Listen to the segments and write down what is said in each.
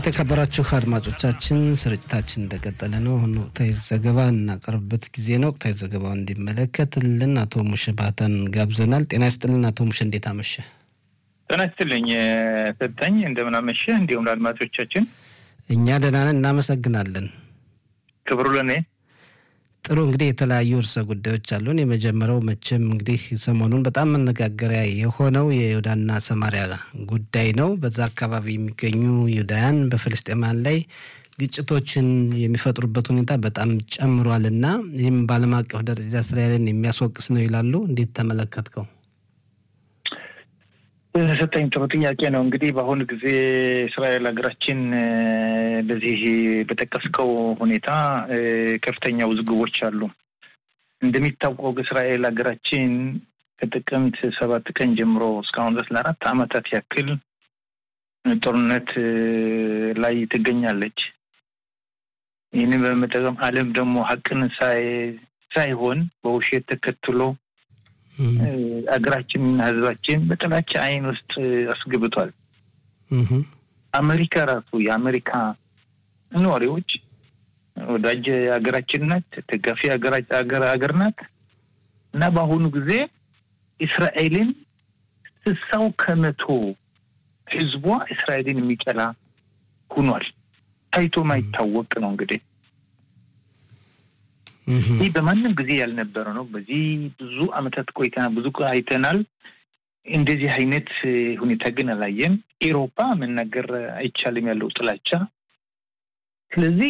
የተከበራችሁ አድማጮቻችን ስርጭታችን እንደቀጠለ ነው። አሁን ወቅታዊ ዘገባ እናቀርብበት ጊዜ ነው። ወቅታዊ ዘገባውን እንዲመለከትልን አቶ ሙሽ ባተን ጋብዘናል። ጤና ይስጥልን አቶ ሙሽ፣ እንዴት አመሸ? ጤና ይስጥልኝ ሰጠኝ፣ እንደምን አመሸ። እንዲሁም ለአድማጮቻችን እኛ ደህና ነን፣ እናመሰግናለን። ክብሩ ለእኔ ጥሩ እንግዲህ የተለያዩ ርዕሰ ጉዳዮች አሉን። የመጀመሪያው መቼም እንግዲህ ሰሞኑን በጣም መነጋገሪያ የሆነው የይሁዳና ሰማሪያ ጉዳይ ነው። በዛ አካባቢ የሚገኙ ይሁዳውያን በፍልስጤማን ላይ ግጭቶችን የሚፈጥሩበት ሁኔታ በጣም ጨምሯል እና ይህም በዓለም አቀፍ ደረጃ እስራኤልን የሚያስወቅስ ነው ይላሉ። እንዴት ተመለከትከው? ሰጠኝ ጥሩ ጥያቄ ነው። እንግዲህ በአሁኑ ጊዜ እስራኤል ሀገራችን በዚህ በጠቀስከው ሁኔታ ከፍተኛ ውዝግቦች አሉ። እንደሚታወቀው እስራኤል ሀገራችን ከጥቅምት ሰባት ቀን ጀምሮ እስካሁን ድረስ ለአራት ዓመታት ያክል ጦርነት ላይ ትገኛለች። ይህንን በመጠቀም ዓለም ደግሞ ሀቅን ሳይሆን በውሸት ተከትሎ አገራችንና ሕዝባችን በጥላቻ አይን ውስጥ አስገብቷል። አሜሪካ ራሱ የአሜሪካ ነዋሪዎች ወዳጅ ሀገራችን ናት፣ ደጋፊ ሀገር ናት እና በአሁኑ ጊዜ እስራኤልን ስሳው ከመቶ ሕዝቧ እስራኤልን የሚጠላ ሁኗል። ታይቶ ማይታወቅ ነው እንግዲህ ይህ በማንም ጊዜ ያልነበረ ነው። በዚህ ብዙ ዓመታት ቆይተናል፣ ብዙ አይተናል። እንደዚህ አይነት ሁኔታ ግን አላየም። ኤሮፓ መናገር አይቻልም ያለው ጥላቻ። ስለዚህ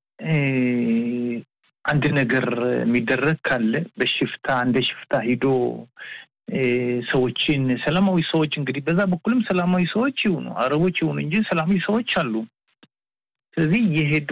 አንድ ነገር የሚደረግ ካለ በሽፍታ እንደ ሽፍታ ሂዶ ሰዎችን ሰላማዊ ሰዎች እንግዲህ በዛ በኩልም ሰላማዊ ሰዎች ይሁኑ አረቦች ይሁኑ እንጂ ሰላማዊ ሰዎች አሉ። ስለዚህ የሄዱ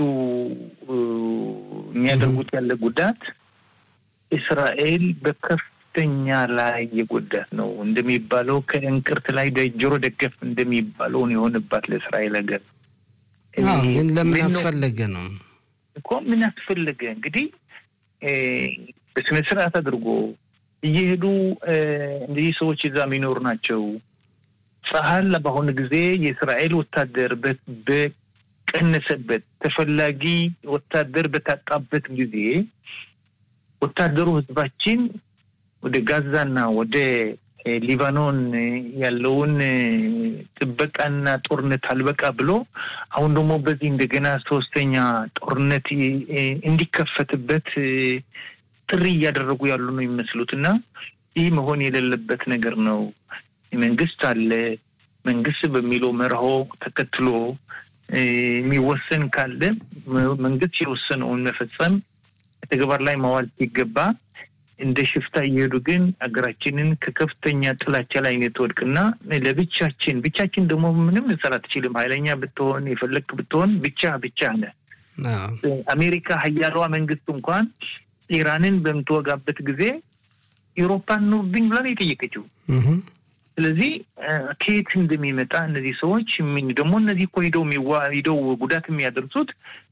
የሚያደርጉት ያለ ጉዳት እስራኤል በከፍተኛ ላይ የጎዳት ነው። እንደሚባለው ከእንቅርት ላይ ጆሮ ደገፍ እንደሚባለው የሆንባት ለእስራኤል ሀገር ግን ለምን አስፈለገ ነው እኮ ምን አስፈለገ እንግዲህ በስነ ስርዓት አድርጎ እየሄዱ እንደዚህ ሰዎች እዛ የሚኖሩ ናቸው። ጸሀል በአሁኑ ጊዜ የእስራኤል ወታደር ቀነሰበት ተፈላጊ ወታደር በታጣበት ጊዜ ወታደሩ ህዝባችን ወደ ጋዛና ወደ ሊባኖን ያለውን ጥበቃና ጦርነት አልበቃ ብሎ አሁን ደግሞ በዚህ እንደገና ሶስተኛ ጦርነት እንዲከፈትበት ጥሪ እያደረጉ ያሉ ነው የሚመስሉት እና ይህ መሆን የሌለበት ነገር ነው። መንግስት አለ። መንግስት በሚለው መርሆ ተከትሎ የሚወሰን ካለ መንግስት የወሰነውን መፈጸም ተግባር ላይ ማዋል ሲገባ እንደ ሽፍታ እየሄዱ ግን ሀገራችንን ከከፍተኛ ጥላቻ ላይ የተወድቅና ለብቻችን ብቻችን ደግሞ ምንም ልሰራ አትችልም። ኃይለኛ ብትሆን የፈለግክ ብትሆን ብቻ ብቻ ነ አሜሪካ ሀያሏ መንግስት እንኳን ኢራንን በምትወጋበት ጊዜ ኤውሮፓን ኑርብኝ ብላ ነው የጠየቀችው። ስለዚህ ከየት እንደሚመጣ እነዚህ ሰዎች ደግሞ እነዚህ እኮ ሂደው ሂደው ጉዳት የሚያደርሱት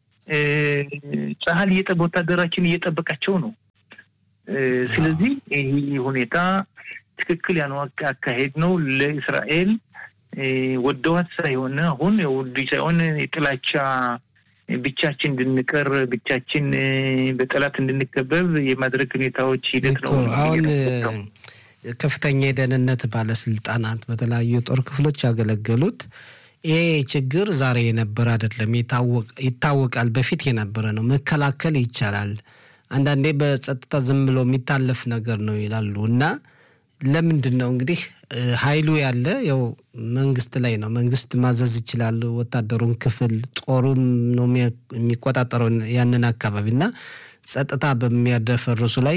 ጸሀል ወታደራችን እየጠበቃቸው ነው። ስለዚህ ይህ ሁኔታ ትክክል ያነው አካሄድ ነው። ለእስራኤል ወደዋት ሳይሆን አሁን ውድ ሳይሆን የጥላቻ ብቻችን እንድንቀር ብቻችን በጠላት እንድንከበብ የማድረግ ሁኔታዎች ሂደት ነው አሁን ከፍተኛ የደህንነት ባለስልጣናት በተለያዩ የጦር ክፍሎች ያገለገሉት ይሄ ችግር ዛሬ የነበረ አይደለም፣ ይታወቃል። በፊት የነበረ ነው፣ መከላከል ይቻላል። አንዳንዴ በጸጥታ ዝም ብሎ የሚታለፍ ነገር ነው ይላሉ እና ለምንድን ነው እንግዲህ ኃይሉ ያለ ያው መንግስት ላይ ነው። መንግስት ማዘዝ ይችላል። ወታደሩን ክፍል ጦሩን ነው የሚቆጣጠረው ያንን አካባቢ እና ጸጥታ በሚያደፈርሱ ላይ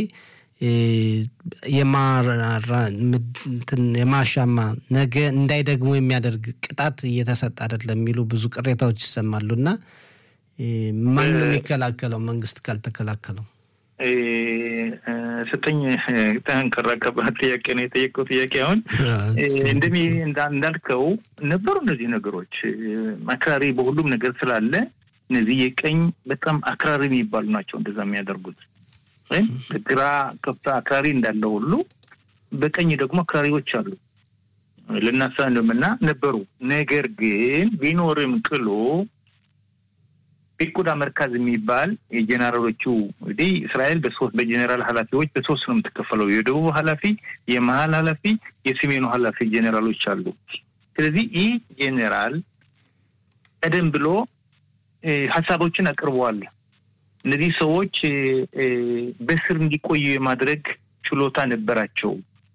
የማሻማ ነገ እንዳይደግሙ የሚያደርግ ቅጣት እየተሰጠ አይደለም የሚሉ ብዙ ቅሬታዎች ይሰማሉ እና ማን ነው የሚከላከለው? መንግስት ካልተከላከለው ስጠኝ ጠንከራ ከባድ ጥያቄ ነው የጠየቀው ጥያቄ። አሁን እንደሚ እንዳልከው ነበሩ እነዚህ ነገሮች አክራሪ በሁሉም ነገር ስላለ እነዚህ የቀኝ በጣም አክራሪ የሚባሉ ናቸው እንደዛ የሚያደርጉት ወይም በግራ ከፍታ አክራሪ እንዳለ ሁሉ በቀኝ ደግሞ አክራሪዎች አሉ። ልናሳ እንደምና ነበሩ። ነገር ግን ቢኖርም ቅሎ ፒኩዳ መርካዝ የሚባል የጀኔራሎቹ እንግዲህ እስራኤል በሶስት በጀኔራል ኃላፊዎች በሶስት ነው የምትከፈለው። የደቡብ ኃላፊ፣ የመሀል ኃላፊ፣ የሰሜኑ ኃላፊ ጀኔራሎች አሉ። ስለዚህ ይህ ጄኔራል ቀደም ብሎ ሀሳቦችን አቅርበዋል። እነዚህ ሰዎች በስር እንዲቆዩ የማድረግ ችሎታ ነበራቸው፣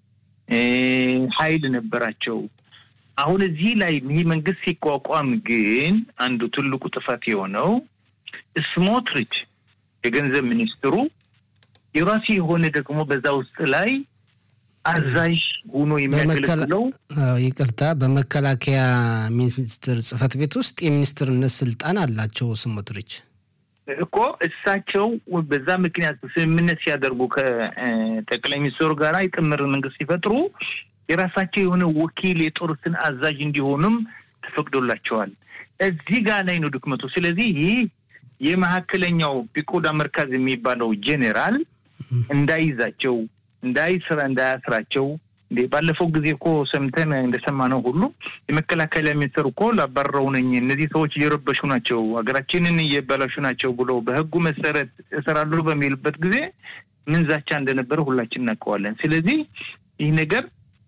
ኃይል ነበራቸው። አሁን እዚህ ላይ ይህ መንግስት ሲቋቋም ግን አንዱ ትልቁ ጥፋት የሆነው ስሞትሪች የገንዘብ ሚኒስትሩ የራሱ የሆነ ደግሞ በዛ ውስጥ ላይ አዛዥ ሆኖ የሚያገለግለው ይቅርታ፣ በመከላከያ ሚኒስትር ጽህፈት ቤት ውስጥ የሚኒስትርነት ስልጣን አላቸው ስሞትሪች እኮ እሳቸው በዛ ምክንያት ስምምነት ሲያደርጉ ከጠቅላይ ሚኒስትሩ ጋር የጥምር መንግስት ሲፈጥሩ የራሳቸው የሆነ ወኪል የጦር ስን አዛዥ እንዲሆኑም ተፈቅዶላቸዋል። እዚህ ጋር ላይ ነው ድክመቱ። ስለዚህ ይህ የመካከለኛው ፒኮዳ መርካዝ የሚባለው ጄኔራል እንዳይዛቸው እንዳይስራ እንዳያስራቸው እንዴ ባለፈው ጊዜ እኮ ሰምተን እንደሰማነው ሁሉ የመከላከያ ሚኒስትር እኮ ላባረው ነኝ እነዚህ ሰዎች እየረበሹ ናቸው፣ ሀገራችንን እየበላሹ ናቸው ብሎ በህጉ መሰረት እሰራለሁ በሚልበት ጊዜ ምን ዛቻ እንደነበረ ሁላችን እናውቀዋለን። ስለዚህ ይህ ነገር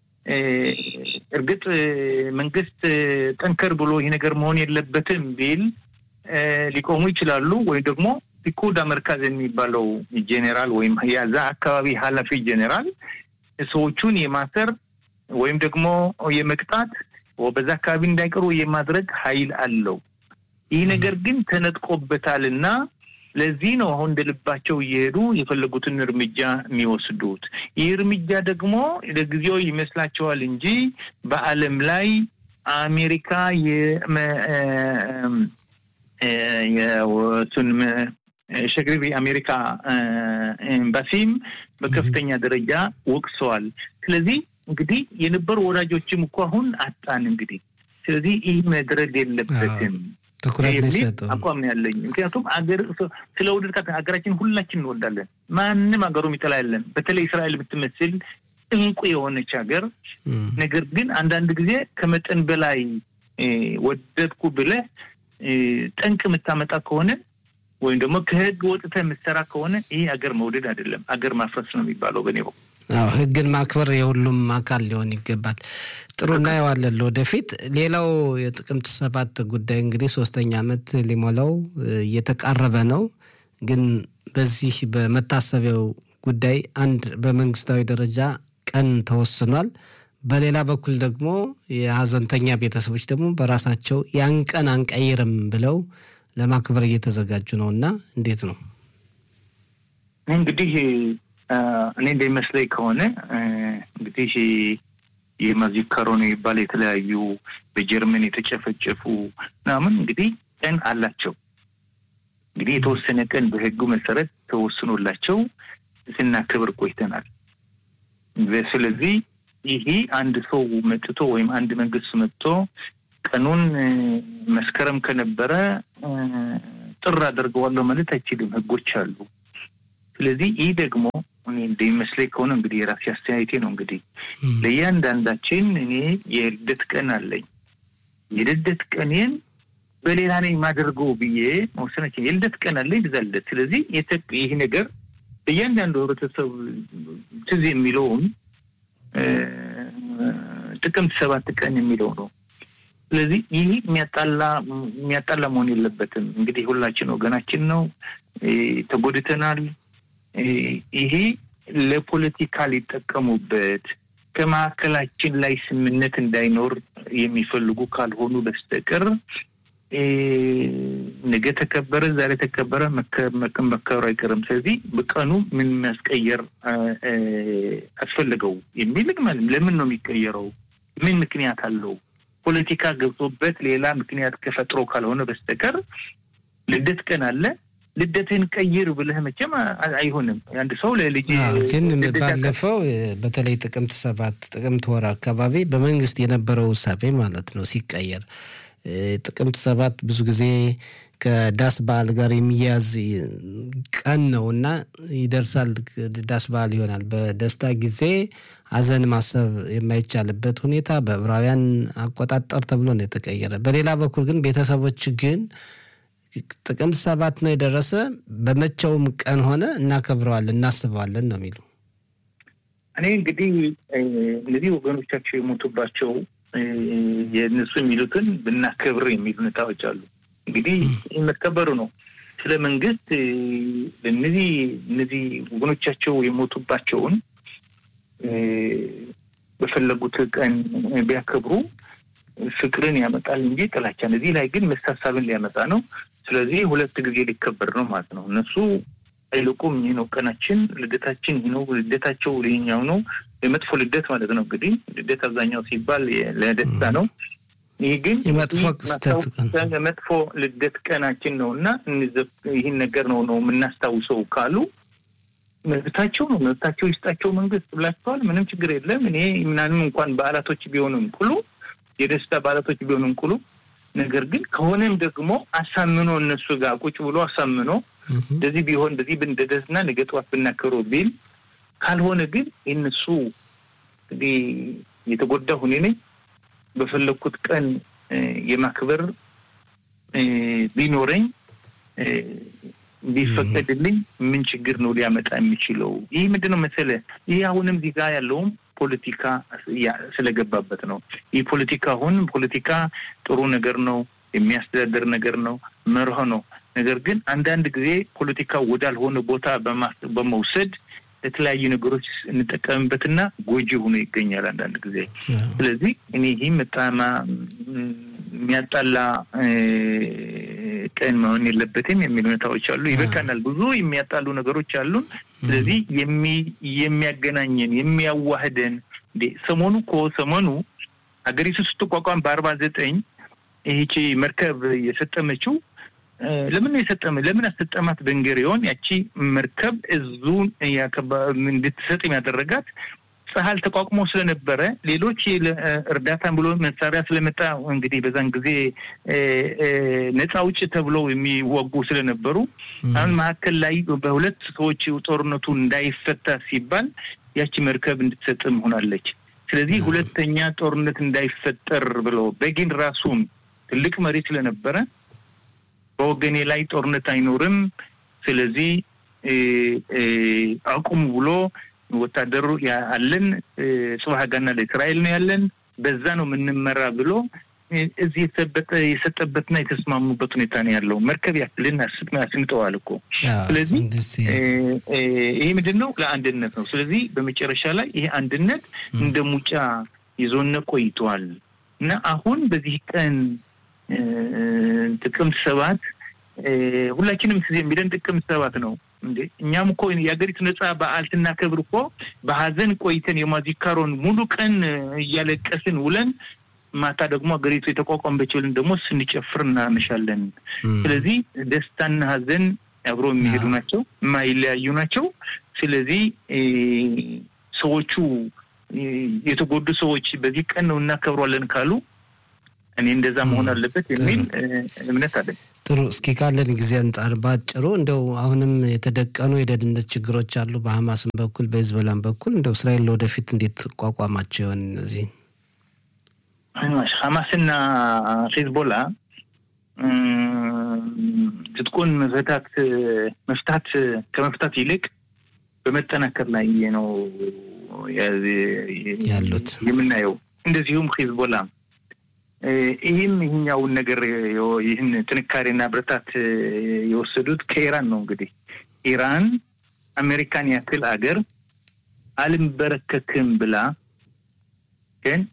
እርግጥ መንግስት ጠንከር ብሎ ይህ ነገር መሆን የለበትም ቢል ሊቆሙ ይችላሉ። ወይም ደግሞ ፒኮዳ መርካዝ የሚባለው ጄኔራል ወይም የዛ አካባቢ ኃላፊ ጄኔራል ሰዎቹን የማሰር ወይም ደግሞ የመቅጣት በዛ አካባቢ እንዳይቀሩ የማድረግ ኃይል አለው። ይህ ነገር ግን ተነጥቆበታል እና ለዚህ ነው አሁን እንደ ልባቸው እየሄዱ የፈለጉትን እርምጃ የሚወስዱት። ይህ እርምጃ ደግሞ ለጊዜው ይመስላቸዋል እንጂ በዓለም ላይ አሜሪካ የሱን ሸግሪብ የአሜሪካ ኤምባሲም በከፍተኛ ደረጃ ወቅሰዋል። ስለዚህ እንግዲህ የነበሩ ወዳጆችም እኮ አሁን አጣን። እንግዲህ ስለዚህ ይህ መድረግ የለበትም ትኩረት ሊሰጡ አቋም ነው ያለኝ። ምክንያቱም አገር ስለ ውድድር ሀገራችን ሁላችን እንወዳለን። ማንም ሀገሩ የሚጠላ የለም። በተለይ እስራኤል የምትመስል እንቁ የሆነች ሀገር። ነገር ግን አንዳንድ ጊዜ ከመጠን በላይ ወደድኩ ብለህ ጠንቅ የምታመጣ ከሆነ ወይም ደግሞ ከህግ ወጥተህ የምትሰራ ከሆነ ይህ አገር መውደድ አይደለም፣ አገር ማፍረስ ነው የሚባለው በኔ በኩል። አዎ ህግን ማክበር የሁሉም አካል ሊሆን ይገባል። ጥሩ እናየዋለን ወደፊት። ሌላው የጥቅምት ሰባት ጉዳይ እንግዲህ ሶስተኛ ዓመት ሊሞላው እየተቃረበ ነው። ግን በዚህ በመታሰቢያው ጉዳይ አንድ በመንግስታዊ ደረጃ ቀን ተወስኗል። በሌላ በኩል ደግሞ የሀዘንተኛ ቤተሰቦች ደግሞ በራሳቸው ያን ቀን አንቀይርም ብለው ለማክበር እየተዘጋጁ ነው እና እንዴት ነው እንግዲህ እኔ እንደሚመስለኝ ከሆነ እንግዲህ የማዚካሮ ነው የሚባል የተለያዩ በጀርመን የተጨፈጨፉ ምናምን እንግዲህ ቀን አላቸው። እንግዲህ የተወሰነ ቀን በህጉ መሰረት ተወስኖላቸው ስናክብር ቆይተናል። ስለዚህ ይሄ አንድ ሰው መጥቶ ወይም አንድ መንግስት መጥቶ ቀኑን መስከረም ከነበረ ጥር አደርገዋለሁ ማለት አይችልም። ህጎች አሉ። ስለዚህ ይህ ደግሞ እኔ እንደሚመስለኝ ከሆነ እንግዲህ የራሴ አስተያየቴ ነው። እንግዲህ ለእያንዳንዳችን እኔ የልደት ቀን አለኝ። የልደት ቀኔን በሌላ ነኝ የማደርገው ብዬ መወሰናችን የልደት ቀን አለኝ ብዛ ልደት። ስለዚህ ይህ ነገር እያንዳንዱ ህብረተሰብ ትዝ የሚለውም ጥቅምት ሰባት ቀን የሚለው ነው። ስለዚህ ይህ የሚያጣላ የሚያጣላ መሆን የለበትም። እንግዲህ ሁላችን ወገናችን ነው፣ ተጎድተናል። ይሄ ለፖለቲካ ሊጠቀሙበት ከመካከላችን ላይ ስምነት እንዳይኖር የሚፈልጉ ካልሆኑ በስተቀር ነገ ተከበረ ዛሬ ተከበረ መከበሩ አይቀርም። ስለዚህ በቀኑ ምን ማስቀየር አስፈልገው የሚል ለምን ነው የሚቀየረው? ምን ምክንያት አለው? ፖለቲካ ገብቶበት ሌላ ምክንያት ከፈጥሮ ካልሆነ በስተቀር ልደት ቀን አለ ልደትህን ቀይር ብለህ መቼም አይሆንም። አንድ ሰው ለልጅ ግን ባለፈው በተለይ ጥቅምት ሰባት ጥቅምት ወር አካባቢ በመንግስት የነበረው ውሳቤ ማለት ነው ሲቀየር ጥቅምት ሰባት ብዙ ጊዜ ከዳስ በዓል ጋር የሚያዝ ቀን ነው እና ይደርሳል። ዳስ በዓል ይሆናል። በደስታ ጊዜ ሀዘን ማሰብ የማይቻልበት ሁኔታ በዕብራውያን አቆጣጠር ተብሎ ነው የተቀየረ። በሌላ በኩል ግን ቤተሰቦች ግን ጥቅምት ሰባት ነው የደረሰ በመቼውም ቀን ሆነ እናከብረዋለን እናስበዋለን ነው የሚሉ እኔ እንግዲህ እነዚህ ወገኖቻቸው የሞቱባቸው የእነሱ የሚሉትን ብናከብር የሚሉ ሁኔታዎች አሉ። እንግዲህ መከበሩ ነው። ስለ መንግስት እነዚህ እነዚህ ወገኖቻቸው የሞቱባቸውን በፈለጉት ቀን ቢያከብሩ ፍቅርን ያመጣል እንጂ ጥላቻን። እዚህ ላይ ግን መሳሳብን ሊያመጣ ነው። ስለዚህ ሁለት ጊዜ ሊከበር ነው ማለት ነው። እነሱ አይልቁም። ይህ ነው ቀናችን፣ ልደታችን ይህ ነው። ልደታቸው ይኸኛው ነው። የመጥፎ ልደት ማለት ነው። እንግዲህ ልደት አብዛኛው ሲባል ለደስታ ነው። ይህ ግን መጥፎ ልደት ቀናችን ነው እና ይህን ነገር ነው ነው የምናስታውሰው ካሉ መብታቸው ነው። መብታቸው ይስጣቸው መንግስት ብላቸዋል። ምንም ችግር የለም። እኔ ምናምን እንኳን በዓላቶች ቢሆንም ቅሉ የደስታ በዓላቶች ቢሆንም ቅሉ ነገር ግን ከሆነም ደግሞ አሳምኖ እነሱ ጋር ቁጭ ብሎ አሳምኖ እንደዚህ ቢሆን እንደዚህ ብንደደስና ነገ ጠዋት ብናከብሮ ቢል ካልሆነ ግን የእነሱ እንግዲህ የተጎዳ ሁኔ ነኝ በፈለግኩት ቀን የማክበር ቢኖረኝ ቢፈቀድልኝ ምን ችግር ነው ሊያመጣ የሚችለው? ይህ ምንድን ነው መሰለህ? ይህ አሁንም እዚህ ጋር ያለውም ፖለቲካ ስለገባበት ነው። ይህ ፖለቲካ አሁን ፖለቲካ ጥሩ ነገር ነው፣ የሚያስተዳደር ነገር ነው፣ መርህ ነው። ነገር ግን አንዳንድ ጊዜ ፖለቲካ ወዳልሆነ ቦታ በመውሰድ ለተለያዩ ነገሮች እንጠቀምበትና ጎጂ ሆኖ ይገኛል አንዳንድ ጊዜ። ስለዚህ እኔ ይህ በጣም የሚያጣላ ቀን መሆን የለበትም የሚል ሁኔታዎች አሉ። ይበቃናል። ብዙ የሚያጣሉ ነገሮች አሉን። ስለዚህ የሚያገናኘን የሚያዋህደን እንዴ ሰሞኑ እኮ ሰሞኑ ሀገሪቱ ስትቋቋም በአርባ ዘጠኝ ይህቺ መርከብ የሰጠመችው ለምን ነው የሰጠመ? ለምን አሰጠማት? በንገሪዮን ያቺ መርከብ እዙን እንድትሰጥ ያደረጋት ጸሀል ተቋቁሞ ስለነበረ ሌሎች እርዳታን ብሎ መሳሪያ ስለመጣ እንግዲህ በዛን ጊዜ ነፃ ውጭ ተብለው የሚወጉ ስለነበሩ አሁን መካከል ላይ በሁለት ሰዎች ጦርነቱ እንዳይፈታ ሲባል ያቺ መርከብ እንድትሰጥም ሆናለች። ስለዚህ ሁለተኛ ጦርነት እንዳይፈጠር ብለው በጊን ራሱም ትልቅ መሪ ስለነበረ በወገኔ ላይ ጦርነት አይኖርም፣ ስለዚህ አቁሙ ብሎ ወታደሩ አለን ጽባህ ጋና ለእስራኤል ነው ያለን፣ በዛ ነው የምንመራ ብሎ እዚህ የሰጠበትና የተስማሙበት ሁኔታ ነው ያለው። መርከብ ያክልን አስምጠዋል እኮ። ስለዚህ ይሄ ምንድን ነው? ለአንድነት ነው። ስለዚህ በመጨረሻ ላይ ይሄ አንድነት እንደ ሙጫ ይዞነ ቆይተዋል እና አሁን በዚህ ቀን ጥቅምት ሰባት ሁላችንም ጊዜ የሚለን ጥቅምት ሰባት ነው እንዴ። እኛም እኮ የሀገሪቱ ነጻ በዓል ስናከብር እኮ በሀዘን ቆይተን የማዚካሮን ሙሉ ቀን እያለቀስን ውለን ማታ ደግሞ ሀገሪቱ የተቋቋመች ብለን ደግሞ ስንጨፍር እናመሻለን። ስለዚህ ደስታና ሀዘን አብሮ የሚሄዱ ናቸው፣ የማይለያዩ ናቸው። ስለዚህ ሰዎቹ የተጎዱ ሰዎች በዚህ ቀን ነው እናከብሯለን ካሉ እኔ እንደዛ መሆን አለበት የሚል እምነት አለኝ። ጥሩ። እስኪ ካለን ጊዜ አንጻር በአጭሩ እንደው አሁንም የተደቀኑ የደህንነት ችግሮች አሉ በሀማስም በኩል በሂዝቦላም በኩል እንደው እስራኤል ለወደፊት እንዴት ቋቋማቸው ይሆን እነዚህ ሀማስና ሂዝቦላ ትጥቁን መፍታት መፍታት ከመፍታት ይልቅ በመጠናከር ላይ ነው ያሉት የምናየው። እንደዚሁም ሂዝቦላ ይህም ይህኛውን ነገር ይህን ጥንካሬና ብርታት የወሰዱት ከኢራን ነው። እንግዲህ ኢራን አሜሪካን ያክል አገር አልንበረከክም ብላ ግን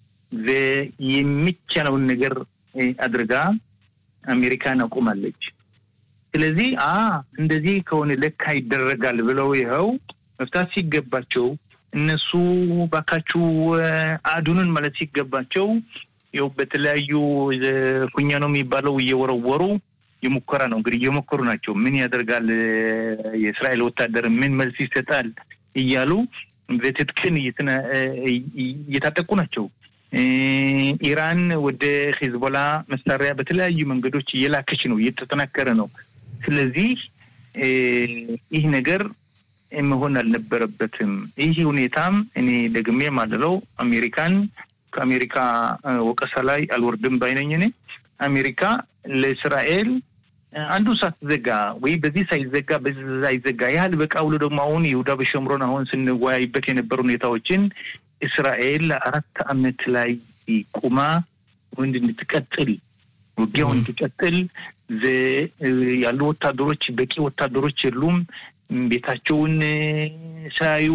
የሚቻለውን ነገር አድርጋ አሜሪካን አቁማለች። ስለዚህ አ እንደዚህ ከሆነ ለካ ይደረጋል ብለው ይኸው መፍታት ሲገባቸው እነሱ ባካችሁ አዱንን ማለት ሲገባቸው ይኸው በተለያዩ ኩኛ ነው የሚባለው እየወረወሩ የሙከራ ነው እንግዲህ እየሞከሩ ናቸው። ምን ያደርጋል የእስራኤል ወታደር ምን መልስ ይሰጣል እያሉ በትጥቅን እየታጠቁ ናቸው። ኢራን ወደ ሂዝቦላ መሳሪያ በተለያዩ መንገዶች እየላከች ነው፣ እየተጠናከረ ነው። ስለዚህ ይህ ነገር መሆን አልነበረበትም። ይህ ሁኔታም እኔ ደግሜ ማለለው አሜሪካን ከአሜሪካ ወቀሳ ላይ አልወርድም ባይነኝ። እኔ አሜሪካ ለእስራኤል አንዱ ሳትዘጋ ወይ በዚህ ሳይዘጋ በዚህ ሳይዘጋ ያህል በቃ ብሎ ደግሞ አሁን ይሁዳ በሸምሮን አሁን ስንወያይበት የነበሩ ሁኔታዎችን እስራኤል ለአራት ዓመት ላይ ቁማ ወንድ እንድትቀጥል ውጊያው እንዲቀጥል ያሉ ወታደሮች በቂ ወታደሮች የሉም። ቤታቸውን ሳያዩ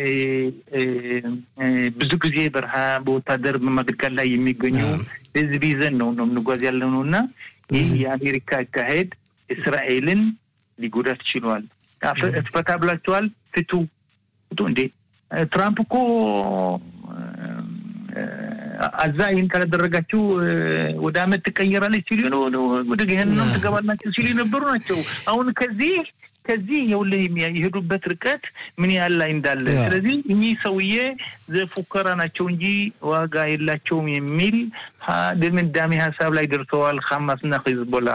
ብዙ ጊዜ በረሃ በወታደር በማገልገል ላይ የሚገኙ ህዝብ ይዘን ነው ነው የምንጓዝ ያለ ነው እና ይህ የአሜሪካ አካሄድ እስራኤልን ሊጎዳት ችሏል። ፈታ ብላችኋል፣ ፍቱ ፍቱ። እንዴ ትራምፕ እኮ አዛ ይህን ካላደረጋችሁ ወደ አመት ትቀየራለች ሲሉ ወደ ገህነም ትገባላችሁ ሲሉ የነበሩ ናቸው። አሁን ከዚህ ከዚህ የውልህ የሄዱበት ርቀት ምን ያህል ላይ እንዳለ። ስለዚህ እኚህ ሰውዬ ዘፉከራ ናቸው እንጂ ዋጋ የላቸውም የሚል ድምዳሜ ሀሳብ ላይ ደርሰዋል። ሀማስና ሂዝቦላ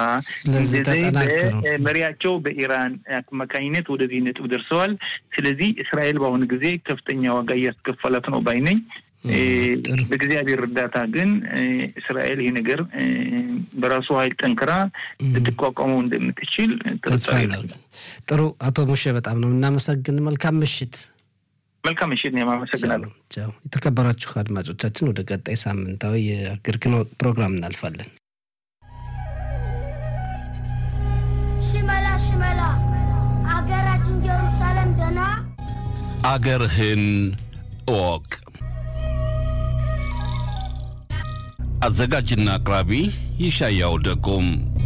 መሪያቸው በኢራን አማካኝነት ወደዚህ ነጥብ ደርሰዋል። ስለዚህ እስራኤል በአሁኑ ጊዜ ከፍተኛ ዋጋ እያስከፈላት ነው ባይነኝ። በእግዚአብሔር እርዳታ ግን እስራኤል ይሄ ነገር በራሱ ኃይል ጠንክራ ልትቋቋመው እንደምትችል ጥሩ። አቶ ሙሼ በጣም ነው እናመሰግን። መልካም ምሽት። መልካም ምሽት። እኔም አመሰግናለሁ። የተከበራችሁ አድማጮቻችን ወደ ቀጣይ ሳምንታዊ የአገር ግንወት ፕሮግራም እናልፋለን። ሽመላ ሽመላ አገራችን ጀሩሳሌም ደና አገርህን እወቅ። አዘጋጅና አቅራቢ ይሻያው ደጎም።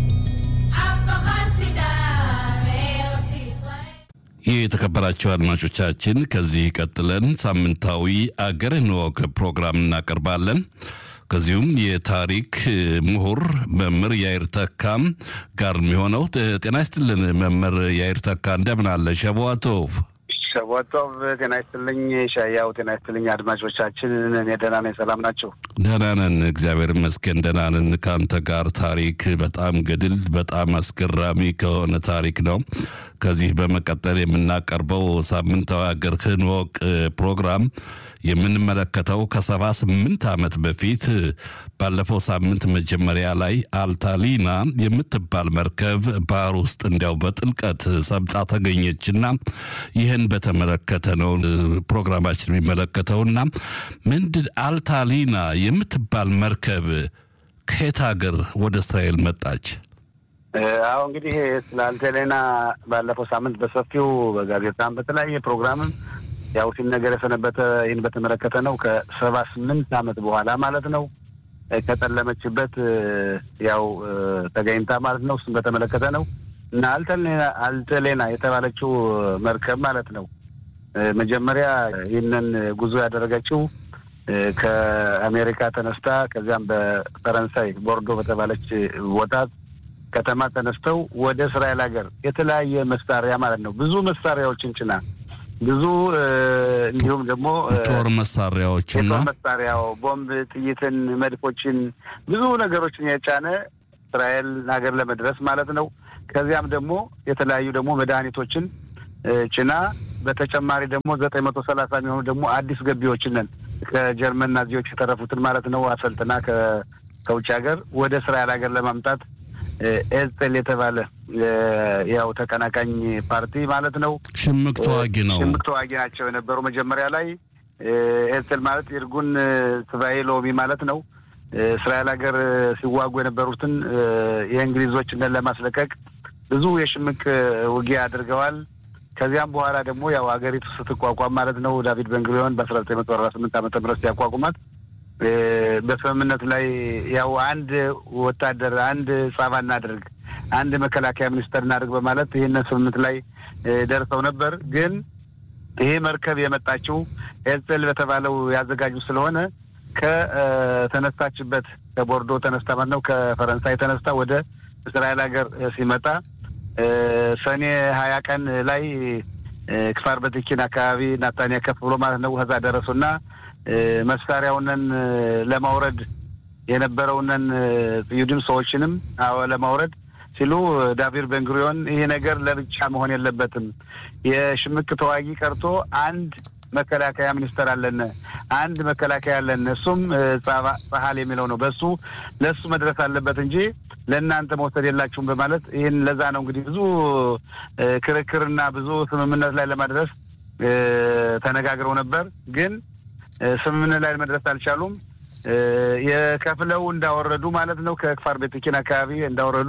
ይህ የተከበራቸው አድማጮቻችን ከዚህ ቀጥለን ሳምንታዊ አገርህን እወቅ ፕሮግራም እናቀርባለን። ከዚሁም የታሪክ ምሁር መምህር ያይር ተካም ጋር የሚሆነው ጤና ይስጥልን መምህር ያይር ተካ እንደምን አለ? ሸቧቶቭ ሸቦቶቭ ጤና ይስጥልኝ። ሻያው ጤና ይስጥልኝ። አድማጮቻችን እኔ ደህና ነኝ። ሰላም ናቸው? ደህና ነን፣ እግዚአብሔር ይመስገን ደህና ነን። ከአንተ ጋር ታሪክ በጣም ገድል በጣም አስገራሚ ከሆነ ታሪክ ነው። ከዚህ በመቀጠል የምናቀርበው ሳምንታዊ አገርህን እወቅ ፕሮግራም የምንመለከተው ከሰባ ስምንት ዓመት በፊት ባለፈው ሳምንት መጀመሪያ ላይ አልታሊና የምትባል መርከብ ባህር ውስጥ እንዲያው በጥልቀት ሰምጣ ተገኘችና ይህን በተመለከተ ነው ፕሮግራማችን የሚመለከተውና ምንድን አልታሊና የምትባል መርከብ ከየት ሀገር ወደ እስራኤል መጣች? አሁ እንግዲህ ስለ አልታሊና ባለፈው ሳምንት በሰፊው በጋዜጣም በተለያየ ፕሮግራምም ያው ሲነገር የሰነበተ ይህን በተመለከተ ነው። ከሰባ ስምንት ዓመት በኋላ ማለት ነው ከጠለመችበት ያው ተገኝታ ማለት ነው። እሱም በተመለከተ ነው እና አልተሌና የተባለችው መርከብ ማለት ነው መጀመሪያ ይህንን ጉዞ ያደረገችው ከአሜሪካ ተነስታ ከዚያም በፈረንሳይ ቦርዶ በተባለች ቦታ ከተማ ተነስተው ወደ እስራኤል ሀገር የተለያየ መሳሪያ ማለት ነው ብዙ መሳሪያዎችን ጭና ብዙ እንዲሁም ደግሞ ጦር መሳሪያዎችን የጦር መሳሪያው ቦምብ፣ ጥይትን፣ መድፎችን ብዙ ነገሮችን የጫነ እስራኤል ሀገር ለመድረስ ማለት ነው። ከዚያም ደግሞ የተለያዩ ደግሞ መድኃኒቶችን ጭና በተጨማሪ ደግሞ ዘጠኝ መቶ ሰላሳ የሚሆኑ ደግሞ አዲስ ገቢዎችን ነን ከጀርመን ናዚዎች የተረፉትን ማለት ነው አሰልጥና ከውጭ ሀገር ወደ እስራኤል ሀገር ለማምጣት ኤዝጤል የተባለ ያው ተቀናቃኝ ፓርቲ ማለት ነው። ሽምቅ ተዋጊ ነው። ሽምቅ ተዋጊ ናቸው የነበሩ መጀመሪያ ላይ ኤዝጤል ማለት ኢርጉን ትባኤ ሎሚ ማለት ነው። እስራኤል ሀገር ሲዋጉ የነበሩትን የእንግሊዞችን ለማስለቀቅ ብዙ የሽምቅ ውጊያ አድርገዋል። ከዚያም በኋላ ደግሞ ያው ሀገሪቱ ስትቋቋም ማለት ነው ዳቪድ ቤንጉሪዮን በአስራ ዘጠኝ መቶ አርባ ስምንት ዓመተ ምህረት ሲያቋቁማት በስምምነት ላይ ያው አንድ ወታደር አንድ ጻባ እናድርግ፣ አንድ መከላከያ ሚኒስተር እናድርግ በማለት ይህንን ስምምነት ላይ ደርሰው ነበር። ግን ይሄ መርከብ የመጣችው ኤርጽል በተባለው ያዘጋጁ ስለሆነ ከተነሳችበት ከቦርዶ ተነስታ ማለት ነው ከፈረንሳይ ተነስታ ወደ እስራኤል ሀገር ሲመጣ ሰኔ ሀያ ቀን ላይ ክፋር በትኪን አካባቢ ናታንያ ከፍ ብሎ ማለት ነው ከዛ ደረሱና መሳሪያውንን ለማውረድ የነበረውንን ጥዩድም ሰዎችንም ለማውረድ ሲሉ ዳቪድ ቤንጉሪዮን ይሄ ነገር ለብቻ መሆን የለበትም፣ የሽምቅ ተዋጊ ቀርቶ አንድ መከላከያ ሚኒስተር አለን፣ አንድ መከላከያ አለን። እሱም ጸሀል የሚለው ነው። በሱ ለእሱ መድረስ አለበት እንጂ ለእናንተ መውሰድ የላችሁም በማለት ይህን ለዛ ነው እንግዲህ ብዙ ክርክርና ብዙ ስምምነት ላይ ለማድረስ ተነጋግረው ነበር። ግን ስምምነት ላይ መድረስ አልቻሉም። የከፍለው እንዳወረዱ ማለት ነው ከክፋር ቤትኪን አካባቢ እንዳወረዱ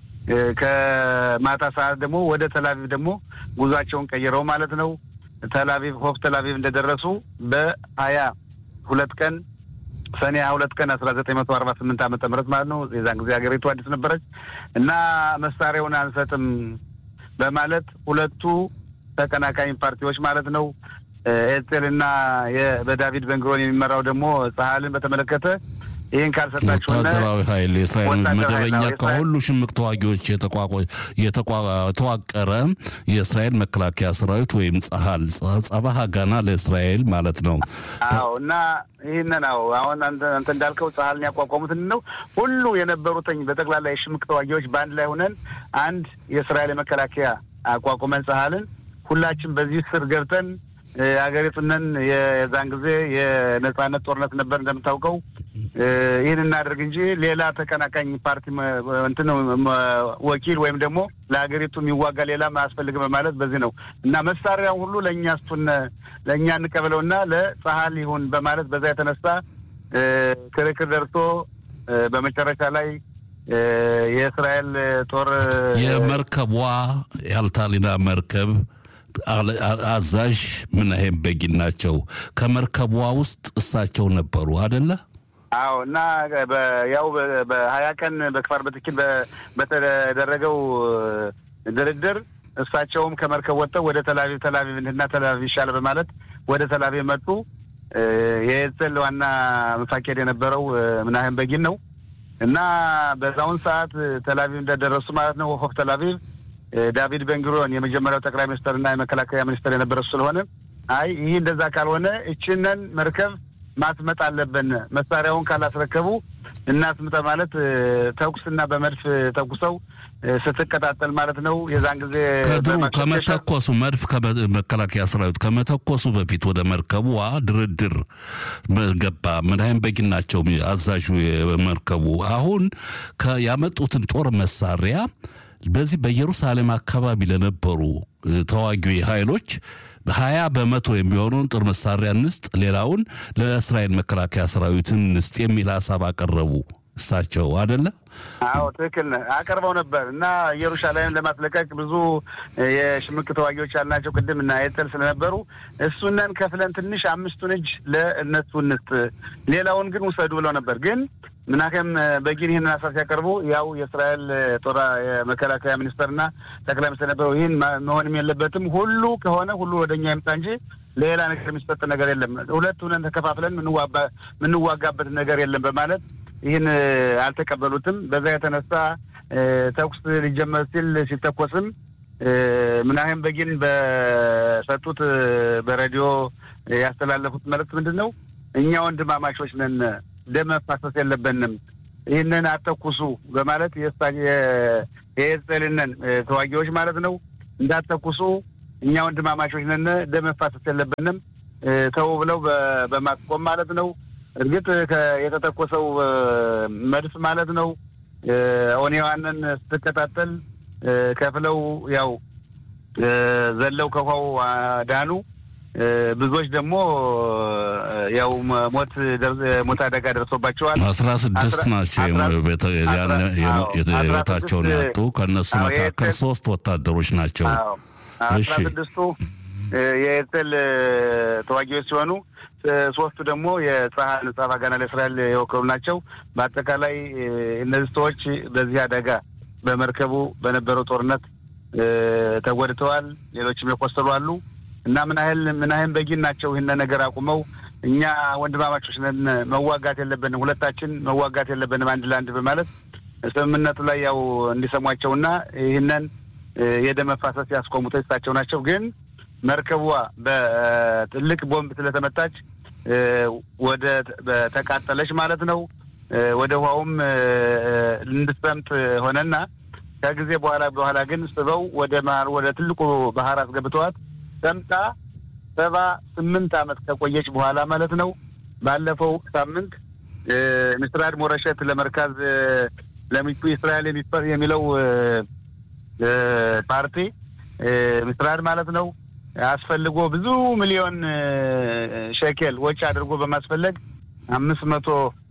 ከማታ ሰዓት ደግሞ ወደ ተላቪቭ ደግሞ ጉዟቸውን ቀይረው ማለት ነው ተላቪቭ ሆፍ ተላቪቭ እንደደረሱ በሀያ ሁለት ቀን ሰኔ ሀያ ሁለት ቀን አስራ ዘጠኝ መቶ አርባ ስምንት ዓመተ ምህረት ማለት ነው። የዛን ጊዜ ሀገሪቱ አዲስ ነበረች እና መሳሪያውን አንሰጥም በማለት ሁለቱ ተቀናቃኝ ፓርቲዎች ማለት ነው ኤርቴል እና በዳቪድ በንግሮን የሚመራው ደግሞ ጸሀልን በተመለከተ ይህን ካልሰጣችሁ ወታደራዊ ኃይል የእስራኤል መደበኛ ከሁሉ ሽምቅ ተዋጊዎች የተዋቀረ የእስራኤል መከላከያ ሰራዊት ወይም ጸሀል ጸባህ ጋና ለእስራኤል ማለት ነው። አዎ እና ይህንን አዎ አሁን አንተ እንዳልከው ጸሀልን ያቋቋሙት ነው ሁሉ የነበሩትኝ በጠቅላላ የሽምቅ ተዋጊዎች በአንድ ላይ ሆነን አንድ የእስራኤል መከላከያ አቋቁመን ጸሀልን ሁላችን በዚህ ስር ገብተን ሀገሪቱንን የዛን ጊዜ የነጻነት ጦርነት ነበር እንደምታውቀው። ይህን እናደርግ እንጂ ሌላ ተቀናቃኝ ፓርቲ እንትን ወኪል ወይም ደግሞ ለሀገሪቱ የሚዋጋ ሌላም አያስፈልግም በማለት በዚህ ነው እና መሳሪያውን ሁሉ ለእኛ ስቱን ለእኛ እንቀበለውና ለጸሀል ይሁን በማለት በዛ የተነሳ ክርክር ደርሶ በመጨረሻ ላይ የእስራኤል ጦር የመርከቧ የአልታሊና መርከብ አዛዥ ምናሄም በጊን ናቸው። ከመርከቧ ውስጥ እሳቸው ነበሩ አደለ? አዎ። እና ያው በሀያ ቀን በክፋር በትኪል በተደረገው ድርድር እሳቸውም ከመርከብ ወጥተው ወደ ተላቪቭ ተላቪቭ እና ተላቪቭ ይሻል በማለት ወደ ተላቪቭ መጡ። የኤርትል ዋና መፋኬድ የነበረው ምናሄም በጊን ነው እና በዛውን ሰዓት ተላቪቭ እንደደረሱ ማለት ነው ሆፍ ተላቪቭ ዳቪድ ቤንጉሪዮን የመጀመሪያው ጠቅላይ ሚኒስትርና የመከላከያ ሚኒስትር የነበረ ስለሆነ አይ ይህ እንደዛ ካልሆነ እችነን መርከብ ማስመጥ አለብን፣ መሳሪያውን ካላስረከቡ እናስምጠ ማለት ተኩስና በመድፍ ተኩሰው ስትቀጣጠል ማለት ነው። የዛን ጊዜ ከድሩ ከመተኮሱ መድፍ መከላከያ ሰራዊት ከመተኮሱ በፊት ወደ መርከቧ ድርድር ገባ። ምናይም በጊን ናቸው አዛዡ የመርከቡ። አሁን ያመጡትን ጦር መሳሪያ በዚህ በኢየሩሳሌም አካባቢ ለነበሩ ተዋጊ ኃይሎች ሀያ በመቶ የሚሆነውን ጦር መሳሪያ እንስጥ፣ ሌላውን ለእስራኤል መከላከያ ሰራዊት እንስጥ የሚል ሀሳብ አቀረቡ። እሳቸው አደለ? አዎ ትክክል አቀርበው ነበር እና ኢየሩሳሌም ለማስለቀቅ ብዙ የሽምቅ ተዋጊዎች ያልናቸው ቅድም እና ኤርተል ስለነበሩ እሱነን ከፍለን ትንሽ አምስቱን እጅ ለእነሱ እንስጥ፣ ሌላውን ግን ውሰዱ ብለው ነበር ግን ምናከም በጊን ይህንን ሀሳብ ሲያቀርቡ ያው የእስራኤል ጦር የመከላከያ ሚኒስተርና ጠቅላይ ሚኒስትር ነበረው ይህን መሆንም የለበትም ሁሉ ከሆነ ሁሉ ወደኛ ይምጣ እንጂ ሌላ ነገር የሚሰጥ ነገር የለም፣ ሁለት ሁነን ተከፋፍለን ምንዋጋበት ነገር የለም በማለት ይህን አልተቀበሉትም። በዛ የተነሳ ተኩስ ሊጀመር ሲል ሲተኮስም ምናህም በጊን በሰጡት በሬዲዮ ያስተላለፉት መልእክት ምንድን ነው? እኛ ወንድማማቾች ነን ደም መፋሰስ የለብንም፣ ይህንን አተኩሱ በማለት የኤርትልነን ተዋጊዎች ማለት ነው እንዳተኩሱ እኛ ወንድማማቾች ነን፣ ደም መፋሰስ የለብንም ተው ብለው በማስቆም ማለት ነው። እርግጥ የተተኮሰው መድፍ ማለት ነው ኦኔዋንን ስትከታተል ከፍለው ያው ዘለው ከውሃው ዳኑ። ብዙዎች ደግሞ ያው ሞት ሞት አደጋ ደርሶባቸዋል። አስራ ስድስት ናቸው ህይወታቸውን ያጡ። ከእነሱ መካከል ሶስት ወታደሮች ናቸው። አስራ ስድስቱ የኤርቴል ተዋጊዎች ሲሆኑ ሶስቱ ደግሞ የጸሀል ጸባ ጋና ለእስራኤል የወከሉ ናቸው። በአጠቃላይ እነዚህ ሰዎች በዚህ አደጋ በመርከቡ በነበረው ጦርነት ተጎድተዋል። ሌሎችም የቆሰሉ አሉ። እና ምን ያህል ምን ያህል በጊን ናቸው ይህን ነገር አቁመው እኛ ወንድማማቾች ነን፣ መዋጋት የለብንም፣ ሁለታችን መዋጋት የለብንም አንድ ለአንድ በማለት ስምምነቱ ላይ ያው እንዲሰሟቸውና ይህንን የደም መፋሰስ ያስቆሙት እሳቸው ናቸው። ግን መርከቧ በትልቅ ቦምብ ስለተመታች ወደ ተቃጠለች ማለት ነው። ወደ ውሃውም እንድትሰምጥ ሆነና ከጊዜ በኋላ በኋላ ግን ስበው ወደ መሀል ወደ ትልቁ ባህር አስገብተዋት ሰምጣ ሰባ ስምንት ዓመት ከቆየች በኋላ ማለት ነው ባለፈው ሳምንት ምስራድ ሞረሸት ለመርካዝ ለሚቱ እስራኤል የሚለው ፓርቲ ምስራድ ማለት ነው አስፈልጎ ብዙ ሚሊዮን ሸኬል ወጪ አድርጎ በማስፈለግ አምስት መቶ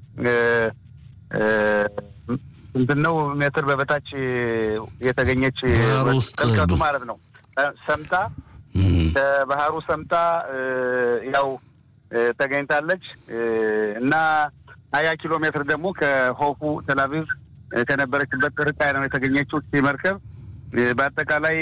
እንትን ነው ሜትር በበታች የተገኘች ጥልቀቱ ማለት ነው ሰምታ ከባህሩ ሰምታ ያው ተገኝታለች እና ሀያ ኪሎ ሜትር ደግሞ ከሆፉ ተላቪቭ ከነበረችበት ርቃ ነው የተገኘችው መርከብ በአጠቃላይ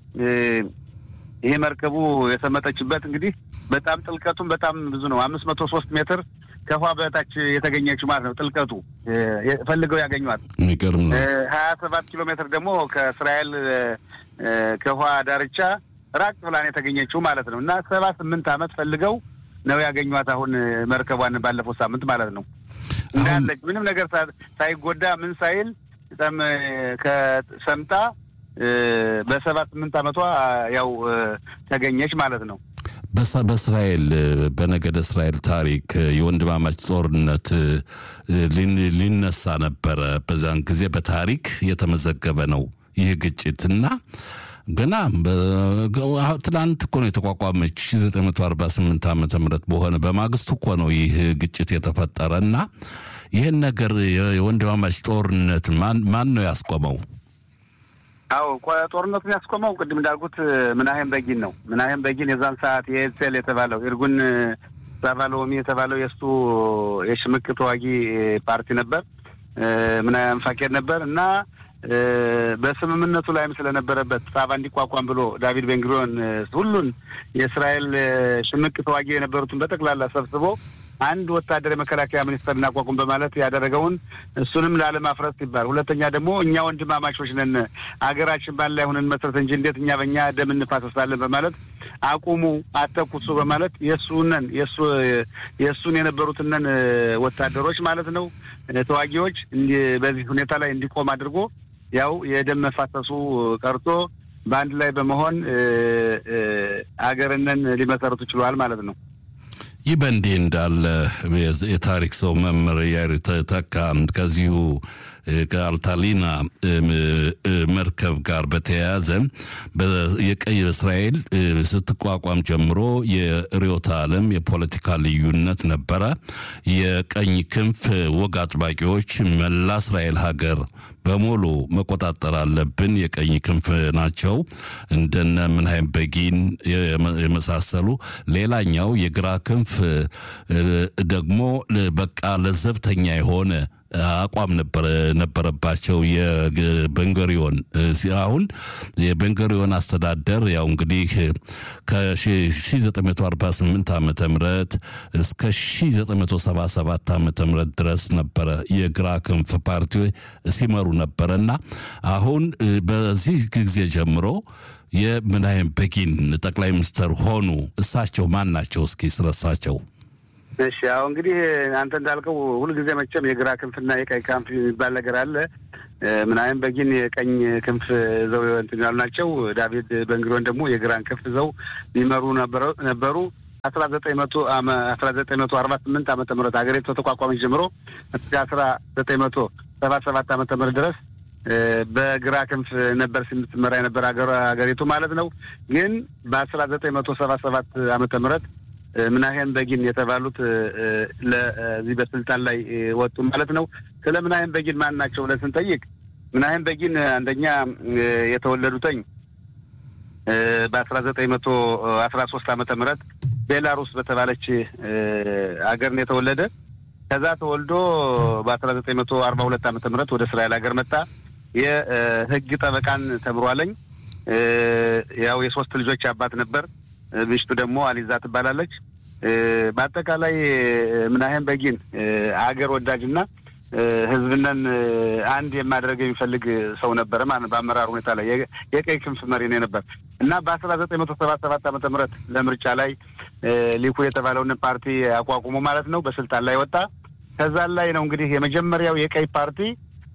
ይሄ መርከቡ የሰመጠችበት እንግዲህ በጣም ጥልቀቱም በጣም ብዙ ነው። አምስት መቶ ሶስት ሜትር ከውሃ በታች የተገኘችው ማለት ነው። ጥልቀቱ ፈልገው ያገኟት የሚገርም ነው። ሀያ ሰባት ኪሎ ሜትር ደግሞ ከእስራኤል ከውሃ ዳርቻ ራቅ ብላን የተገኘችው ማለት ነው እና ሰባ ስምንት ዓመት ፈልገው ነው ያገኟት። አሁን መርከቧን ባለፈው ሳምንት ማለት ነው እንዳለች ምንም ነገር ሳይጎዳ ምን ሳይል በጣም ከሰምጣ በሰባ ስምንት ዓመቷ ያው ተገኘች ማለት ነው። በእስራኤል በነገደ እስራኤል ታሪክ የወንድማማች ጦርነት ሊነሳ ነበረ። በዛን ጊዜ በታሪክ የተመዘገበ ነው ይህ ግጭትና ገና ትናንት እኮ ነው የተቋቋመች 1948 ዓመተ ምህረት በሆነ በማግስቱ እኮ ነው ይህ ግጭት የተፈጠረ እና ይህን ነገር የወንድማማች ጦርነት ማን ነው ያስቆመው? አዎ ጦርነቱን ያስቆመው ቅድም እንዳልኩት ምናሄም በጊን ነው። ምናሄም በጊን የዛን ሰዓት የኤልሴል የተባለው ኢርጉን ሳቫሎሚ የተባለው የእሱ የሽምቅ ተዋጊ ፓርቲ ነበር። ምናሄም ፋቄድ ነበር እና በስምምነቱ ላይም ስለነበረበት ጻባ እንዲቋቋም ብሎ ዳቪድ ቤንግሪዮን ሁሉን የእስራኤል ሽምቅ ተዋጊ የነበሩትን በጠቅላላ ሰብስቦ አንድ ወታደር የመከላከያ ሚኒስተር እናቋቁም በማለት ያደረገውን እሱንም ላለማፍረስ ሲባል፣ ሁለተኛ ደግሞ እኛ ወንድማማቾች ነን አገራችን ባል ላይ ሁነን መስረት እንጂ እንዴት እኛ በእኛ ደም እንፋሰሳለን በማለት አቁሙ፣ አተኩሱ በማለት የእሱነን የእሱ የእሱን የነበሩትነን ወታደሮች ማለት ነው ተዋጊዎች በዚህ ሁኔታ ላይ እንዲቆም አድርጎ ያው የደም መፋሰሱ ቀርቶ በአንድ ላይ በመሆን አገርነን ሊመሰረቱ ችለዋል ማለት ነው። ይህ በእንዲህ እንዳለ የታሪክ ሰው መምህር ያሪ ተካ ከዚሁ ከአልታሊና መርከብ ጋር በተያያዘ የቀይ እስራኤል ስትቋቋም ጀምሮ የርዕዮተ ዓለም የፖለቲካ ልዩነት ነበረ። የቀኝ ክንፍ ወግ አጥባቂዎች መላ እስራኤል ሀገር በሙሉ መቆጣጠር አለብን፣ የቀኝ ክንፍ ናቸው እንደነ ምንሃይም በጊን የመሳሰሉ። ሌላኛው የግራ ክንፍ ደግሞ በቃ ለዘብተኛ የሆነ አቋም ነበረባቸው። የቤንጎሪዮን አሁን የቤንጎሪዮን አስተዳደር ያው እንግዲህ ከ1948 ዓመተ ምህረት እስከ 1977 ዓመተ ምህረት ድረስ ነበረ የግራ ክንፍ ፓርቲ ሲመሩ ነበረ እና አሁን በዚህ ጊዜ ጀምሮ የምናይም በጊን ጠቅላይ ሚኒስትር ሆኑ። እሳቸው ማን ናቸው? እስኪ ስለሳቸው እሺ ያው እንግዲህ አንተ እንዳልከው ሁልጊዜ መቼም የግራ ክንፍና የቀኝ ክንፍ የሚባል ነገር አለ። ምናምን በጊን የቀኝ ክንፍ ዘው እንትን ያሉ ናቸው። ዳቪድ በንግሮን ደግሞ የግራን ክንፍ ዘው ሊመሩ ነበሩ። አስራ ዘጠኝ መቶ አስራ ዘጠኝ መቶ አርባ ስምንት ዓመተ ምህረት ሀገሪቱ ተቋቋመች ጀምሮ እስከ አስራ ዘጠኝ መቶ ሰባ ሰባት ዓመተ ምህረት ድረስ በግራ ክንፍ ነበር ስትመራ የነበር ሀገሪቱ ማለት ነው። ግን በአስራ ዘጠኝ መቶ ሰባ ሰባት ዓመተ ምህረት ምናሄም በጊን የተባሉት ለዚህ በስልጣን ላይ ወጡ ማለት ነው። ስለ ምናሄም በጊን ማን ናቸው ብለን ስንጠይቅ ምናሄም በጊን አንደኛ የተወለዱተኝ በአስራ ዘጠኝ መቶ አስራ ሶስት ዓመተ ምህረት ቤላሩስ በተባለች ሀገር ነው የተወለደ። ከዛ ተወልዶ በአስራ ዘጠኝ መቶ አርባ ሁለት ዓመተ ምህረት ወደ እስራኤል ሀገር መጣ። የህግ ጠበቃን ተምሯለኝ። ያው የሶስት ልጆች አባት ነበር። ሚስቱ ደግሞ አሊዛ ትባላለች። በአጠቃላይ ምናሄም በጊን አገር ወዳጅና ህዝብነን አንድ የማድረግ የሚፈልግ ሰው ነበረ ማለት በአመራር ሁኔታ ላይ የቀይ ክንፍ መሪ ነው ነበር እና በአስራ ዘጠኝ መቶ ሰባ ሰባት ዓመተ ምህረት ለምርጫ ላይ ሊኩድ የተባለውን ፓርቲ አቋቁሞ ማለት ነው በስልጣን ላይ ወጣ። ከዛ ላይ ነው እንግዲህ የመጀመሪያው የቀይ ፓርቲ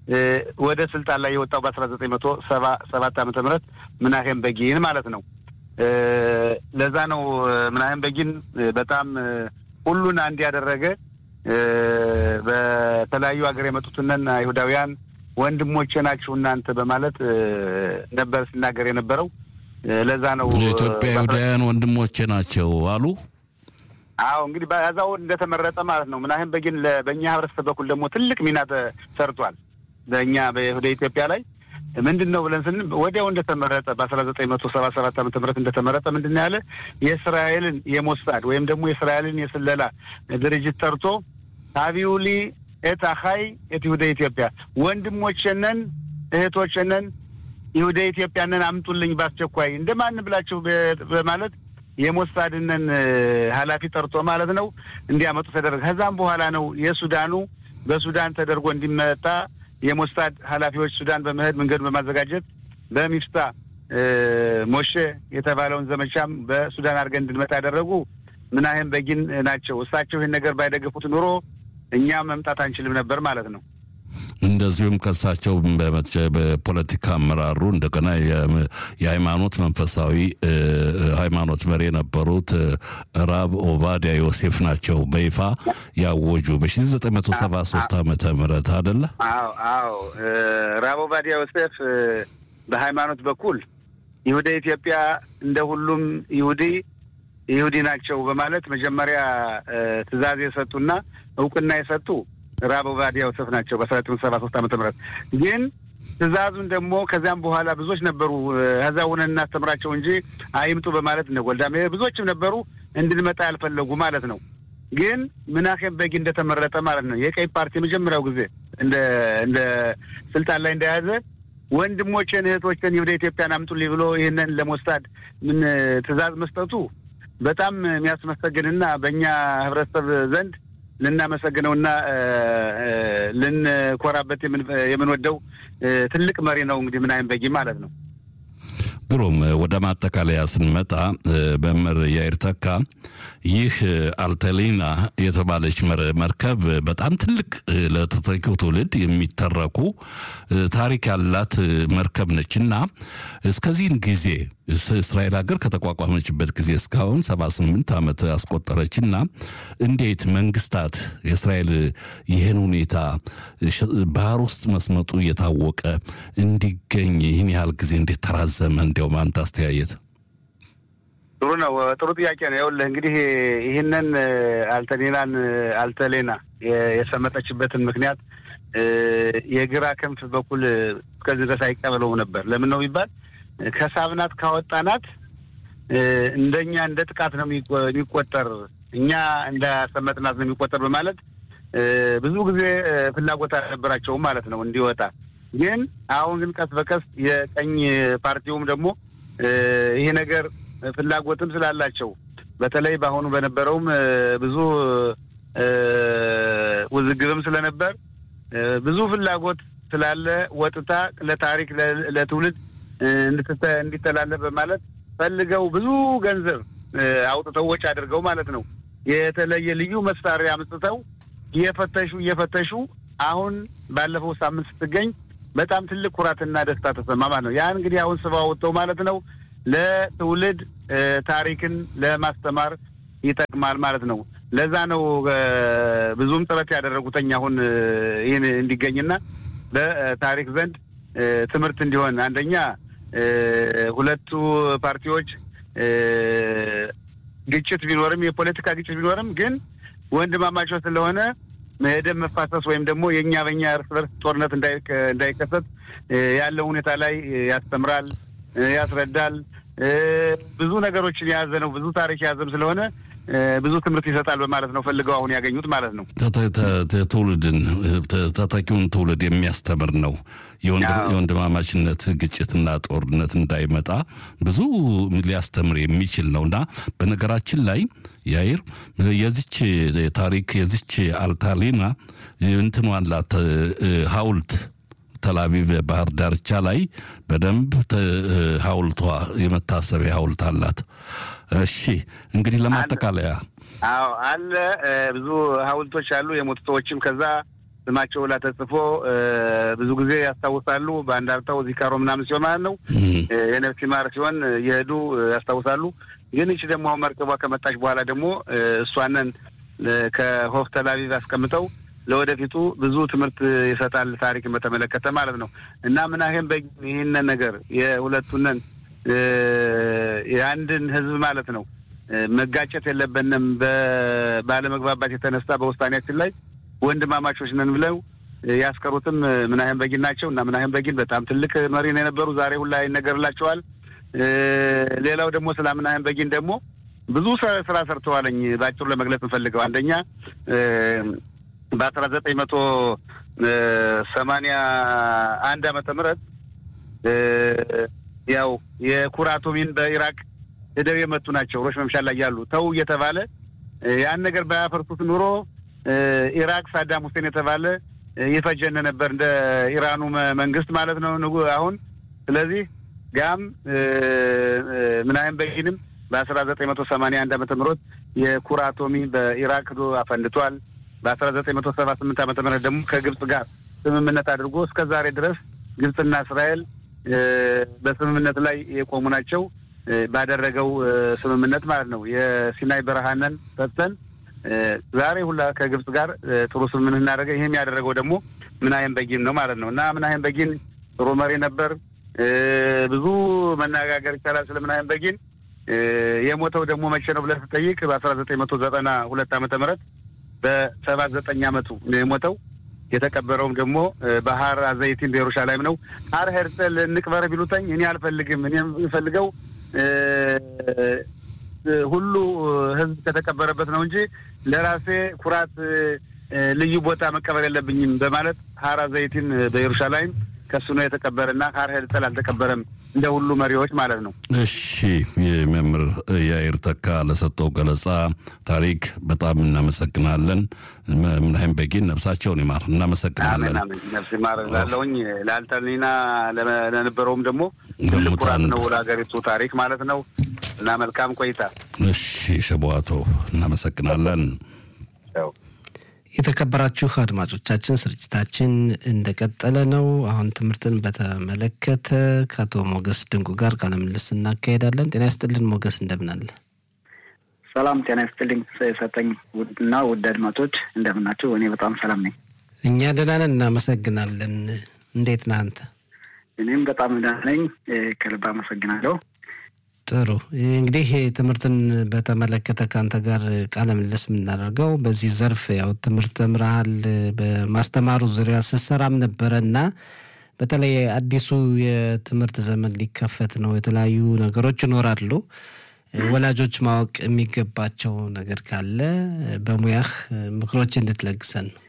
ወደ ስልጣን ላይ የወጣው በአስራ ዘጠኝ መቶ ሰባ ሰባት ዓመተ ምህረት ምናሄም በጊን ማለት ነው። ለዛ ነው ምናምን በጊን በጣም ሁሉን አንድ ያደረገ በተለያዩ ሀገር የመጡትንን አይሁዳውያን ወንድሞቼ ናችሁ እናንተ በማለት ነበር ሲናገር የነበረው። ለዛ ነው የኢትዮጵያ አይሁዳውያን ወንድሞቼ ናቸው አሉ። አዎ እንግዲህ በዛው እንደተመረጠ ማለት ነው። ምናህም በጊን በእኛ ህብረተሰብ በኩል ደግሞ ትልቅ ሚና ተሰርቷል። በእኛ ወደ ኢትዮጵያ ላይ ምንድን ነው ብለን ስን ወዲያው እንደተመረጠ በአስራ ዘጠኝ መቶ ሰባ ሰባት ዓመተ ምህረት እንደተመረጠ ምንድን ነው ያለ የእስራኤልን የሞሳድ ወይም ደግሞ የእስራኤልን የስለላ ድርጅት ጠርቶ ታቢውሊ ኤት አኻይ ኤት ይሁደ ኢትዮጵያ ወንድሞቼነን እህቶቼነን ይሁደ ኢትዮጵያንን አምጡልኝ በአስቸኳይ እንደማን ብላችሁ በማለት የሞሳድነን ኃላፊ ጠርቶ ማለት ነው እንዲያመጡ ተደረገ። ከዛም በኋላ ነው የሱዳኑ በሱዳን ተደርጎ እንዲመጣ የሞሳድ ኃላፊዎች ሱዳን በመሄድ መንገድ በማዘጋጀት በሚፍታ ሞሼ የተባለውን ዘመቻም በሱዳን አድርገን እንድንመጣ ያደረጉ ምናህም በጊን ናቸው። እሳቸው ይህን ነገር ባይደገፉት ኑሮ እኛ መምጣት አንችልም ነበር ማለት ነው። እንደዚሁም ከሳቸው በፖለቲካ አመራሩ እንደገና የሃይማኖት መንፈሳዊ ሃይማኖት መሪ የነበሩት ራብ ኦባዲያ ዮሴፍ ናቸው በይፋ ያወጁ በ1973 ዓመተ ምህረት አደለ? አዎ አዎ። ራብ ኦባዲያ ዮሴፍ በሃይማኖት በኩል ይሁደ ኢትዮጵያ እንደ ሁሉም ይሁዲ ይሁዲ ናቸው በማለት መጀመሪያ ትዕዛዝ የሰጡና እውቅና የሰጡ ራብ ኦባዲያ ዮሴፍ ናቸው በአስራ ዘጠኝ ሰባ ሶስት ዓመተ ምህረት ግን ትእዛዙን ደግሞ ከዚያም በኋላ ብዙዎች ነበሩ ከዛ ሆነን እናስተምራቸው እንጂ አይምጡ በማለት እነ ጎልዳሜ ብዙዎችም ነበሩ እንድንመጣ ያልፈለጉ ማለት ነው። ግን ምናሄም በጊ እንደተመረጠ ማለት ነው የቀይ ፓርቲ የመጀመሪያው ጊዜ እንደ እንደ ስልጣን ላይ እንደያዘ ወንድሞቼን እህቶችን ወደ ኢትዮጵያን አምጡልኝ ብሎ ይህንን ለሞሳድ ምን ትእዛዝ መስጠቱ በጣም የሚያስመሰግንና በእኛ ህብረተሰብ ዘንድ ልናመሰግነውና ልንኮራበት የምንወደው ትልቅ መሪ ነው። እንግዲህ ምናምን በጊ ማለት ነው። ግሩም። ወደ ማጠቃለያ ስንመጣ መምህር ያይር ተካ ይህ አልተሊና የተባለች መርከብ በጣም ትልቅ ለተተኪው ትውልድ የሚተረኩ ታሪክ ያላት መርከብ ነች እና እስከዚህን ጊዜ እስራኤል ሀገር ከተቋቋመችበት ጊዜ እስካሁን ሰባ ስምንት ዓመት አስቆጠረችና እንዴት መንግስታት የእስራኤል ይህን ሁኔታ ባህር ውስጥ መስመጡ እየታወቀ እንዲገኝ ይህን ያህል ጊዜ እንዴት ተራዘመ? እንዲያውም አንተ አስተያየት። ጥሩ ነው። ጥሩ ጥያቄ ነው። ይኸውልህ እንግዲህ ይህንን አልተሌናን አልተሌና የሰመጠችበትን ምክንያት የግራ ክንፍ በኩል እስከዚህ ድረስ አይቀበለውም ነበር። ለምን ነው ቢባል ከሳብናት ካወጣናት እንደኛ እንደ ጥቃት ነው የሚቆጠር፣ እኛ እንዳሰመጥናት ነው የሚቆጠር በማለት ብዙ ጊዜ ፍላጎት አልነበራቸውም ማለት ነው እንዲወጣ። ግን አሁን ግን ቀስ በቀስ የቀኝ ፓርቲውም ደግሞ ይሄ ነገር ፍላጎትም ስላላቸው በተለይ በአሁኑ በነበረውም ብዙ ውዝግብም ስለነበር ብዙ ፍላጎት ስላለ ወጥታ ለታሪክ ለትውልድ እንዲተላለፍ በማለት ፈልገው ብዙ ገንዘብ አውጥተው ወጪ አድርገው ማለት ነው የተለየ ልዩ መሳሪያ አምጥተው እየፈተሹ እየፈተሹ አሁን ባለፈው ሳምንት ስትገኝ በጣም ትልቅ ኩራትና ደስታ ተሰማ ማለት ነው። ያ እንግዲህ አሁን ስባ ወጥተው ማለት ነው ለትውልድ ታሪክን ለማስተማር ይጠቅማል ማለት ነው። ለዛ ነው ብዙም ጥረት ያደረጉተኝ አሁን ይህን እንዲገኝና በታሪክ ዘንድ ትምህርት እንዲሆን አንደኛ ሁለቱ ፓርቲዎች ግጭት ቢኖርም የፖለቲካ ግጭት ቢኖርም ግን ወንድማማቾች ስለሆነ የደም መፋሰስ ወይም ደግሞ የእኛ በእኛ እርስ በርስ ጦርነት እንዳይከሰት ያለው ሁኔታ ላይ ያስተምራል፣ ያስረዳል። ብዙ ነገሮችን የያዘ ነው። ብዙ ታሪክ የያዘም ስለሆነ ብዙ ትምህርት ይሰጣል በማለት ነው ፈልገው አሁን ያገኙት ማለት ነው። ትውልድን ተተኪውን ትውልድ የሚያስተምር ነው። የወንድማማችነት ግጭትና ጦርነት እንዳይመጣ ብዙ ሊያስተምር የሚችል ነው እና በነገራችን ላይ ያይር የዚች ታሪክ የዚች አልታሊና እንትኗን ላት ሀውልት ተላቪቭ ባህር ዳርቻ ላይ በደንብ ሀውልቷ የመታሰቢያ ሀውልት አላት። እሺ እንግዲህ ለማጠቃለያ አዎ አለ ብዙ ሀውልቶች አሉ። የሞቱ ሰዎችም ከዛ ስማቸው ላይ ተጽፎ ብዙ ጊዜ ያስታውሳሉ። በአንድ አርታው ዚካሮ ምናምን ሲሆን ማለት ነው የነፍስ ይማር ሲሆን የሄዱ ያስታውሳሉ። ግን ይቺ ደግሞ አሁን መርከቧ ከመጣች በኋላ ደግሞ እሷንን ከሆፍ ተላቪቭ አስቀምጠው ለወደፊቱ ብዙ ትምህርት ይሰጣል ታሪክን በተመለከተ ማለት ነው እና ምናሄም ይህንን ነገር የሁለቱንን የአንድን ህዝብ ማለት ነው መጋጨት የለብንም ባለመግባባት የተነሳ በውሳኔያችን ላይ ወንድማማቾች ነን ብለው ያስቀሩትም ምናሄም በጊን ናቸው እና ምናሄም በጊን በጣም ትልቅ መሪ ነው የነበሩ። ዛሬ ሁላ ይነገርላቸዋል። ሌላው ደግሞ ስለ ምናሄም በጊን ደግሞ ብዙ ስራ ሰርተዋለኝ በአጭሩ ለመግለጽ እንፈልገው አንደኛ በአስራ ዘጠኝ መቶ ሰማንያ አንድ ዓመተ ምህረት ያው የኩራቶሚን በኢራቅ ሄደው የመቱ ናቸው። ሮሽ መምሻል ላይ ያሉ ተው እየተባለ ያን ነገር ባያፈርሱት ኑሮ ኢራቅ ሳዳም ሁሴን የተባለ ይፈጀን ነበር እንደ ኢራኑ መንግስት ማለት ነው ንጉ አሁን ስለዚህ ጋም ምናይም በጊንም በአስራ ዘጠኝ መቶ ሰማንያ አንድ ዓመተ ምህረት የኩራቶሚ በኢራቅ ዶ አፈንድቷል። በአስራ ዘጠኝ መቶ ሰባ ስምንት ዓመተ ምህረት ደግሞ ከግብጽ ጋር ስምምነት አድርጎ እስከ ዛሬ ድረስ ግብጽና እስራኤል በስምምነት ላይ የቆሙ ናቸው። ባደረገው ስምምነት ማለት ነው የሲናይ በረሃንን ሰጥተን ዛሬ ሁላ ከግብጽ ጋር ጥሩ ስምምነት እናደረገ። ይህም ያደረገው ደግሞ ምናይም በጊን ነው ማለት ነው እና ምናይም በጊን ጥሩ መሪ ነበር። ብዙ መነጋገር ይቻላል ስለ ምናይም በጊን። የሞተው ደግሞ መቼ ነው ብለህ ስጠይቅ በአስራ ዘጠኝ መቶ ዘጠና ሁለት ዓመተ ምህረት በሰባ ዘጠኝ ዓመቱ ነው የሞተው። የተቀበረውም ደግሞ ባህር አዘይቲን በኢየሩሳሌም ነው። ሀር ሄርጸል እንቅበር ቢሉተኝ እኔ አልፈልግም። እኔ የምፈልገው ሁሉ ሕዝብ ከተቀበረበት ነው እንጂ ለራሴ ኩራት ልዩ ቦታ መቀበር የለብኝም በማለት ሀር አዘይቲን በኢየሩሳሌም ከሱ ነው የተቀበረና ሀር ሄርጸል አልተቀበረም እንደ ሁሉ መሪዎች ማለት ነው። እሺ የመምህር ያይር ተካ ለሰጠው ገለጻ ታሪክ በጣም እናመሰግናለን። ምናይም በጊን ነፍሳቸውን ይማር። እናመሰግናለን። ነፍስ ይማር ላለውኝ ለአልተኒና ለነበረውም ደግሞ ትልቅ ኩራት ነው ለሀገሪቱ ታሪክ ማለት ነው እና መልካም ቆይታ። እሺ ሸቧቶ እናመሰግናለን። የተከበራችሁ አድማጮቻችን ስርጭታችን እንደቀጠለ ነው። አሁን ትምህርትን በተመለከተ ከአቶ ሞገስ ድንቁ ጋር ቃለ ምልልስ እናካሄዳለን። ጤና ይስጥልን ሞገስ፣ እንደምናለ? ሰላም ጤና ይስጥልኝ ሰጠኝ እና ውድ አድማጮች እንደምናችሁ? እኔ በጣም ሰላም ነኝ። እኛ ደህና ነን፣ እናመሰግናለን። እንዴት ነህ አንተ? እኔም በጣም ደህና ነኝ፣ ከልብ አመሰግናለሁ። ጥሩ እንግዲህ ትምህርትን በተመለከተ ከአንተ ጋር ቃለ ምልልስ የምናደርገው በዚህ ዘርፍ ያው ትምህርት ተምረሃል፣ በማስተማሩ ዙሪያ ስትሰራም ነበረ እና በተለይ አዲሱ የትምህርት ዘመን ሊከፈት ነው። የተለያዩ ነገሮች ይኖራሉ። ወላጆች ማወቅ የሚገባቸው ነገር ካለ በሙያህ ምክሮች እንድትለግሰን ነው።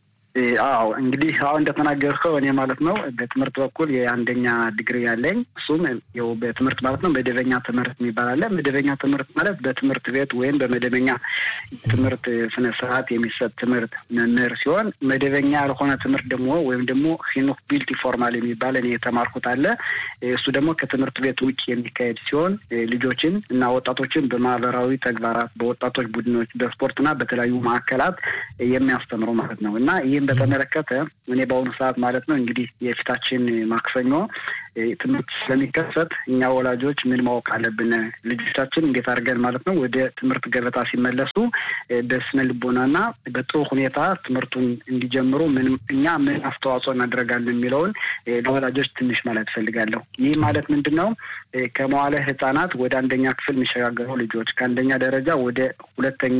አዎ እንግዲህ አሁን እንደተናገርከው እኔ ማለት ነው በትምህርት በኩል የአንደኛ ዲግሪ ያለኝ እሱም ያው በትምህርት ማለት ነው መደበኛ ትምህርት የሚባል አለ። መደበኛ ትምህርት ማለት በትምህርት ቤት ወይም በመደበኛ ትምህርት ስነ ስርዓት የሚሰጥ ትምህርት መምህር ሲሆን መደበኛ ያልሆነ ትምህርት ደግሞ ወይም ደግሞ ሂኑክ ቢልቲ ፎርማል የሚባል እኔ የተማርኩት አለ። እሱ ደግሞ ከትምህርት ቤት ውጭ የሚካሄድ ሲሆን ልጆችን እና ወጣቶችን በማህበራዊ ተግባራት፣ በወጣቶች ቡድኖች፣ በስፖርትና በተለያዩ ማዕከላት የሚያስተምሩ ማለት ነው እና ይህም በተመለከተ እኔ በአሁኑ ሰዓት ማለት ነው እንግዲህ የፊታችን ማክሰኞ ትምህርት ስለሚከፈት እኛ ወላጆች ምን ማወቅ አለብን? ልጆቻችን እንዴት አድርገን ማለት ነው ወደ ትምህርት ገበታ ሲመለሱ በስነ ልቦናና በጥሩ ሁኔታ ትምህርቱን እንዲጀምሩ ምን እኛ ምን አስተዋጽኦ እናደርጋለን የሚለውን ለወላጆች ትንሽ ማለት እፈልጋለሁ። ይህ ማለት ምንድን ነው? ከመዋለ ሕጻናት ወደ አንደኛ ክፍል የሚሸጋገሩ ልጆች፣ ከአንደኛ ደረጃ ወደ ሁለተኛ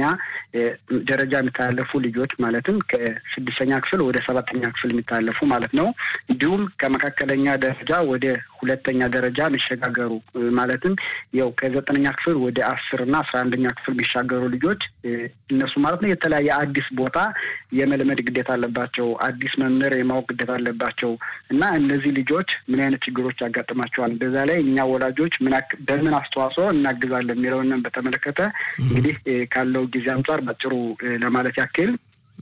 ደረጃ የሚተላለፉ ልጆች ማለትም ከስድስተኛ ክፍል ወደ ሰባተኛ ክፍል የሚተላለፉ ማለት ነው። እንዲሁም ከመካከለኛ ደረጃ ወደ ሁለተኛ ደረጃ የሚሸጋገሩ ማለትም ያው ከዘጠነኛ ክፍል ወደ አስር እና አስራ አንደኛ ክፍል የሚሻገሩ ልጆች እነሱ ማለት ነው የተለያየ አዲስ ቦታ የመልመድ ግዴታ አለባቸው። አዲስ መምህር የማወቅ ግዴታ አለባቸው እና እነዚህ ልጆች ምን አይነት ችግሮች ያጋጥማቸዋል፣ በዛ ላይ እኛ ወላጆች በምን አስተዋጽኦ እናግዛለን የሚለውን በተመለከተ እንግዲህ ካለው ጊዜ አንጻር ባጭሩ ለማለት ያክል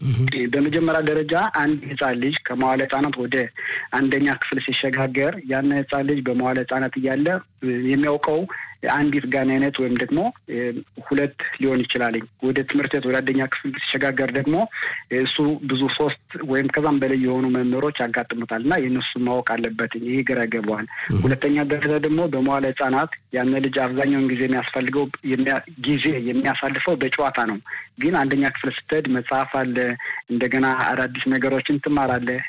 በመጀመሪያ ደረጃ አንድ ህጻን ልጅ ከመዋለ ህጻናት ወደ አንደኛ ክፍል ሲሸጋገር ያን ህጻን ልጅ በመዋለ ህጻናት እያለ የሚያውቀው አንዲት ጋን አይነት ወይም ደግሞ ሁለት ሊሆን ይችላልኝ። ወደ ትምህርት ቤት ወደ አንደኛ ክፍል ሲሸጋገር ደግሞ እሱ ብዙ ሶስት ወይም ከዛም በላይ የሆኑ መምህሮች ያጋጥሙታል እና የእነሱ ማወቅ አለበት። ይህ ግራ ገባዋል። ሁለተኛ ደረጃ ደግሞ በመዋለ ህጻናት ያን ልጅ አብዛኛውን ጊዜ የሚያስፈልገው ጊዜ የሚያሳልፈው በጨዋታ ነው። ግን አንደኛ ክፍል ስትሄድ መጽሐፍ አለ፣ እንደገና አዳዲስ ነገሮችን ትማራለህ።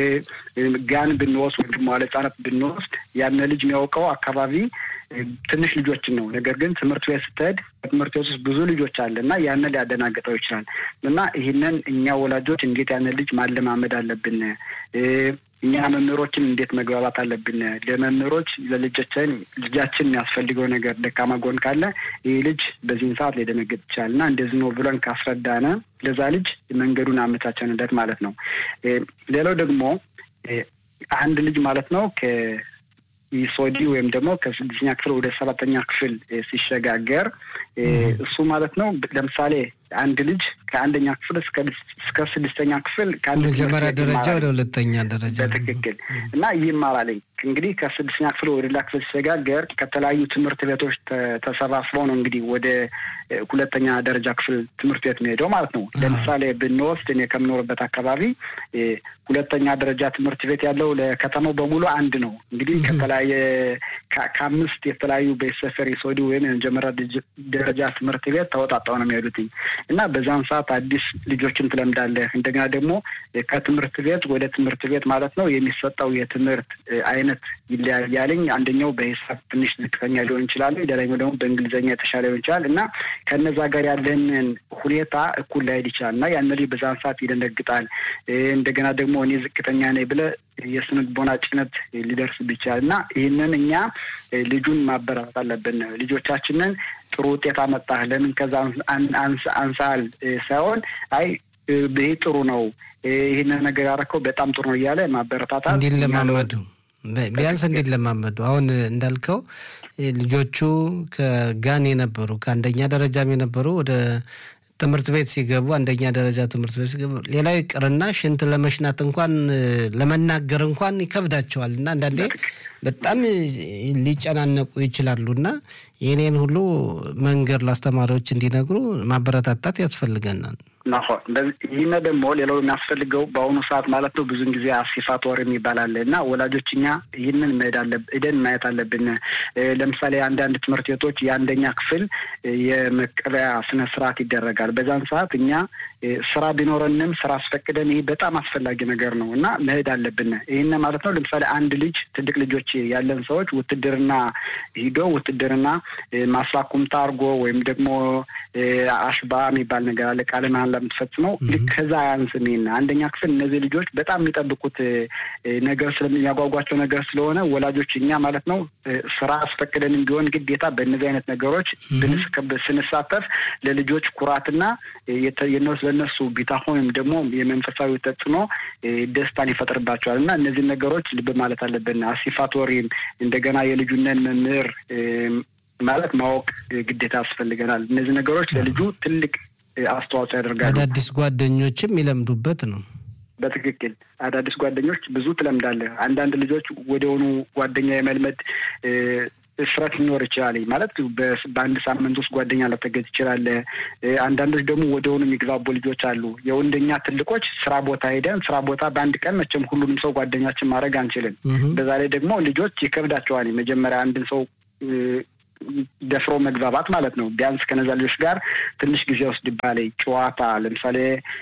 ጋን ብንወስድ ወይም መዋለ ህጻናት ብንወስድ ያን ልጅ የሚያውቀው አካባቢ ትንሽ ልጆችን ነው። ነገር ግን ትምህርት ቤት ስትሄድ በትምህርት ቤት ውስጥ ብዙ ልጆች አለ እና ያንን ሊያደናግጠው ይችላል እና ይህንን እኛ ወላጆች እንዴት ያንን ልጅ ማለማመድ አለብን? እኛ መምህሮችን እንዴት መግባባት አለብን? ለመምህሮች ለልጆችን ልጃችን የሚያስፈልገው ነገር ደካማ ጎን ካለ ይህ ልጅ በዚህን ሰዓት ሊደነግጥ ይችላል እና እንደዚህ ነው ብለን ካስረዳነ ለዛ ልጅ መንገዱን አመቻቸንለት ማለት ነው። ሌላው ደግሞ አንድ ልጅ ማለት ነው ኢሶዲ ወይም ደግሞ ከስድስተኛ ክፍል ወደ ሰባተኛ ክፍል ሲሸጋገር እሱ ማለት ነው። ለምሳሌ አንድ ልጅ ከአንደኛ ክፍል እስከ ስድስተኛ ክፍል መጀመሪያ ደረጃ ወደ ሁለተኛ ደረጃ በትክክል እና ይማራል። እንግዲህ ከስድስተኛ ክፍል ወደ ሌላ ክፍል ሲሸጋገር ከተለያዩ ትምህርት ቤቶች ተሰባስበው ነው እንግዲህ ወደ ሁለተኛ ደረጃ ክፍል ትምህርት ቤት የሚሄደው ማለት ነው። ለምሳሌ ብንወስድ እኔ ከምኖርበት አካባቢ ሁለተኛ ደረጃ ትምህርት ቤት ያለው ለከተማው በሙሉ አንድ ነው። እንግዲህ ከተለያየ ከአምስት የተለያዩ ቤተሰፈር የሶዲ ወይም የመጀመሪያ ደረጃ ትምህርት ቤት ተወጣጣው ነው የሚሄዱትኝ እና በዛን ሰዓት አዲስ ልጆችን ትለምዳለህ። እንደገና ደግሞ ከትምህርት ቤት ወደ ትምህርት ቤት ማለት ነው የሚሰጠው የትምህርት አይነት ይለያያልኝ። አንደኛው በሂሳብ ትንሽ ዝቅተኛ ሊሆን ይችላል፣ ሌላኛው ደግሞ በእንግሊዝኛ የተሻለ ሊሆን ይችላል እና ከነዛ ጋር ያለንን ሁኔታ እኩል ላይሄድ ይችላል እና ያን ልጅ በዛን ሰዓት ይደነግጣል። እንደገና ደግሞ እኔ ዝቅተኛ ነኝ ብለህ የስነ ልቦና ጭነት ሊደርስብህ ይችላል እና ይህንን እኛ ልጁን ማበረታት አለብን። ልጆቻችንን ጥሩ ውጤት አመጣህ፣ ለምን ከዛ አንሳል ሳይሆን አይ ይህ ጥሩ ነው፣ ይህንን ነገር ያደረከው በጣም ጥሩ ነው እያለ ማበረታታት እንዲለማመዱ ቢያንስ እንዲለማመዱ አሁን እንዳልከው ልጆቹ ከጋን የነበሩ ከአንደኛ ደረጃም የነበሩ ወደ ትምህርት ቤት ሲገቡ አንደኛ ደረጃ ትምህርት ቤት ሲገቡ ሌላው ይቅርና ሽንት ለመሽናት እንኳን ለመናገር እንኳን ይከብዳቸዋል እና አንዳንዴ በጣም ሊጨናነቁ ይችላሉ እና የኔን ሁሉ መንገድ ለአስተማሪዎች እንዲነግሩ ማበረታታት ያስፈልገናል። ይህን ደግሞ ሌላው የሚያስፈልገው በአሁኑ ሰዓት ማለት ነው ብዙን ጊዜ አሲፋት ወር የሚባል አለ እና ወላጆች እኛ ይህንን መሄድ አለብን ሄደን ማየት አለብን። ለምሳሌ አንዳንድ ትምህርት ቤቶች የአንደኛ ክፍል የመቀበያ ስነ ስርዓት ይደረጋል። በዛን ሰዓት እኛ ስራ ቢኖረንም ስራ አስፈቅደን ይህ በጣም አስፈላጊ ነገር ነው እና መሄድ አለብን። ይህን ማለት ነው ለምሳሌ አንድ ልጅ ትልቅ ልጆች ያለን ሰዎች ውትድርና ሂዶ ውትድርና ማስላኩምታ አድርጎ ወይም ደግሞ አሽባ የሚባል ነገር አለ ቃለ መሃላ ለምትፈጽመው ልክ ከዛ አያንስም። ይሄን አንደኛ ክፍል እነዚህ ልጆች በጣም የሚጠብቁት ነገር ስለሚያጓጓቸው ነገር ስለሆነ ወላጆች እኛ ማለት ነው ስራ አስፈቅደንም ቢሆን ግዴታ በእነዚህ አይነት ነገሮች ስንሳተፍ ለልጆች ኩራትና ለእነሱ ቢታሆን ወይም ደግሞ የመንፈሳዊ ተጽዕኖ ደስታን ይፈጥርባቸዋል እና እነዚህን ነገሮች ልብ ማለት አለብን። አሲፋቶሪም እንደገና የልጁነን መምህር ማለት ማወቅ ግዴታ ያስፈልገናል። እነዚህ ነገሮች ለልጁ ትልቅ አስተዋጽኦ ያደርጋሉ። አዳዲስ ጓደኞችም ይለምዱበት ነው። በትክክል አዳዲስ ጓደኞች ብዙ ትለምዳለህ። አንዳንድ ልጆች ወደሆኑ ጓደኛ የመልመድ እፍረት ሊኖር ይችላል። ማለት በአንድ ሳምንት ውስጥ ጓደኛ ላተገዝ ይችላል። አንዳንዶች ደግሞ ወደሆኑ የሚግባቡ ልጆች አሉ። የወንደኛ ትልቆች ስራ ቦታ ሄደን ስራ ቦታ በአንድ ቀን መቼም ሁሉንም ሰው ጓደኛችን ማድረግ አንችልም። በዛ ላይ ደግሞ ልጆች ይከብዳቸዋል። መጀመሪያ አንድን ሰው ደፍሮ መግባባት ማለት ነው። ቢያንስ ከነዛ ልጆች ጋር ትንሽ ጊዜ ወስድባል። ጨዋታ ለምሳሌ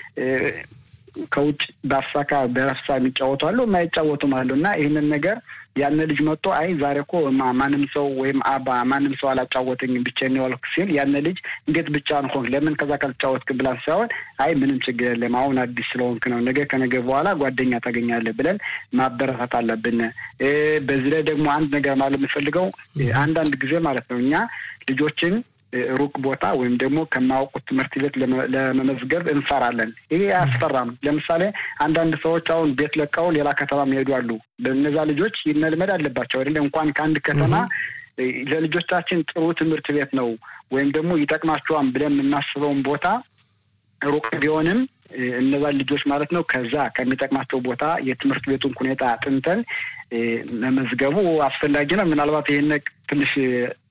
ከውጭ በአፍሳካ በረፍሳ የሚጫወቱ አሉ፣ የማይጫወቱም አሉ እና ይህንን ነገር ያን ልጅ መጥቶ አይ ዛሬ እኮ ማንም ሰው ወይም አባ ማንም ሰው አላጫወተኝም ብቻዬን የዋልኩ ሲል ያን ልጅ እንዴት ብቻህን ሆንክ ለምን ከዛ ካልተጫወትክ ብላን ሳይሆን አይ ምንም ችግር የለም አሁን አዲስ ስለሆንክ ነው ነገ ከነገ በኋላ ጓደኛ ታገኛለህ ብለን ማበረታት አለብን። በዚህ ላይ ደግሞ አንድ ነገር ማለት የምፈልገው አንዳንድ ጊዜ ማለት ነው እኛ ልጆችን ሩቅ ቦታ ወይም ደግሞ ከማያውቁት ትምህርት ቤት ለመመዝገብ እንፈራለን። ይሄ አያስፈራም። ለምሳሌ አንዳንድ ሰዎች አሁን ቤት ለቀው ሌላ ከተማ የሚሄዱ አሉ። በእነዛ ልጆች መልመድ አለባቸው አይደለ? እንኳን ከአንድ ከተማ ለልጆቻችን ጥሩ ትምህርት ቤት ነው ወይም ደግሞ ይጠቅማቸዋል ብለን የምናስበውን ቦታ ሩቅ ቢሆንም እነዛን ልጆች ማለት ነው ከዛ ከሚጠቅማቸው ቦታ የትምህርት ቤቱን ሁኔታ አጥንተን መመዝገቡ አስፈላጊ ነው። ምናልባት ይህን ትንሽ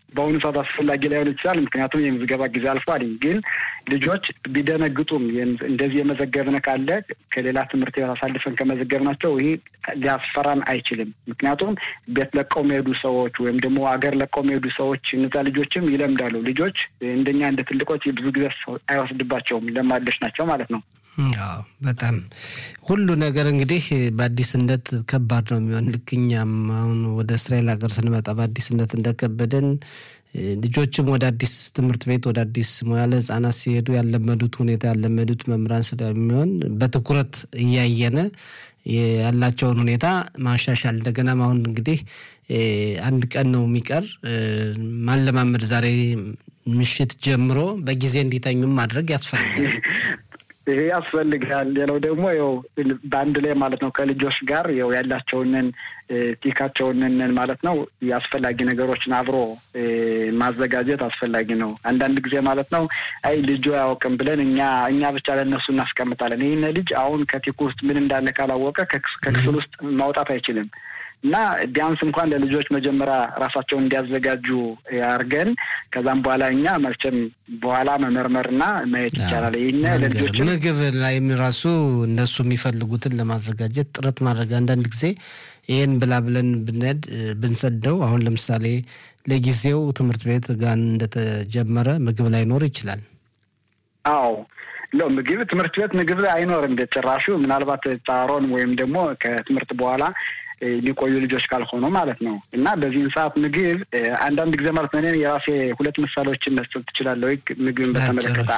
በአሁኑ ሰዓት አስፈላጊ ላይሆን ይችላል። ምክንያቱም የምዝገባ ጊዜ አልፏል። ግን ልጆች ቢደነግጡም እንደዚህ የመዘገብነ ካለ ከሌላ ትምህርት ቤት አሳልፈን ከመዘገብናቸው ይህ ሊያስፈራን አይችልም። ምክንያቱም ቤት ለቀው የሚሄዱ ሰዎች ወይም ደግሞ አገር ለቀው የሚሄዱ ሰዎች እነዛ ልጆችም ይለምዳሉ። ልጆች እንደኛ እንደ ትልቆች ብዙ ጊዜ አይወስድባቸውም። ለማደሽ ናቸው ማለት ነው። በጣም ሁሉ ነገር እንግዲህ በአዲስነት ከባድ ነው የሚሆን። ልክ እኛም አሁን ወደ እስራኤል ሀገር ስንመጣ በአዲስነት እንደከበደን ልጆችም ወደ አዲስ ትምህርት ቤት ወደ አዲስ ሙያ ለህጻናት ሲሄዱ ያለመዱት ሁኔታ ያለመዱት መምህራን ስለሚሆን በትኩረት እያየነ ያላቸውን ሁኔታ ማሻሻል እንደገናም አሁን እንግዲህ አንድ ቀን ነው የሚቀር ማለማመድ ዛሬ ምሽት ጀምሮ በጊዜ እንዲተኙም ማድረግ ያስፈልጋል። ይሄ ያስፈልጋል። ሌላው ደግሞ ያው በአንድ ላይ ማለት ነው ከልጆች ጋር ያው ያላቸውንን ቲካቸውንን ማለት ነው የአስፈላጊ ነገሮችን አብሮ ማዘጋጀት አስፈላጊ ነው። አንዳንድ ጊዜ ማለት ነው አይ ልጁ አያውቅም ብለን እኛ እኛ ብቻ ለእነሱ እናስቀምጣለን። ይህን ልጅ አሁን ከቲኩ ውስጥ ምን እንዳለ ካላወቀ ከክፍል ውስጥ ማውጣት አይችልም። እና ቢያንስ እንኳን ለልጆች መጀመሪያ ራሳቸውን እንዲያዘጋጁ አድርገን ከዛም በኋላ እኛ መቼም በኋላ መመርመርና ማየት ይቻላል። ይህን ለልጆች ምግብ ላይም ራሱ እነሱ የሚፈልጉትን ለማዘጋጀት ጥረት ማድረግ አንዳንድ ጊዜ ይህን ብላ ብለን ብንሄድ ብንሰደው አሁን ለምሳሌ ለጊዜው ትምህርት ቤት ጋር እንደተጀመረ ምግብ ላይኖር ይችላል። አዎ ለው ምግብ ትምህርት ቤት ምግብ አይኖርም ጭራሹ። ምናልባት ጻሮን ወይም ደግሞ ከትምህርት በኋላ የሚቆዩ ልጆች ካልሆኑ ማለት ነው። እና በዚህን ሰዓት ምግብ አንዳንድ ጊዜ ማለት ነው የራሴ ሁለት ምሳሌዎችን መስጠት ትችላለሁ። ምግብን በተመለከተ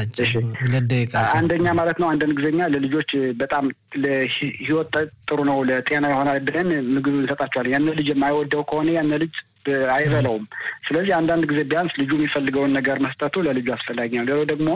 አንደኛ ማለት ነው አንዳንድ ጊዜኛ ለልጆች በጣም ለህይወት ጥሩ ነው ለጤና ይሆናል ብለን ምግብ እንሰጣቸዋለን። ያን ልጅ የማይወደው ከሆነ ያን ልጅ አይበላውም። ስለዚህ አንዳንድ ጊዜ ቢያንስ ልጁ የሚፈልገውን ነገር መስጠቱ ለልጁ አስፈላጊ ነው። ሌላው ደግሞ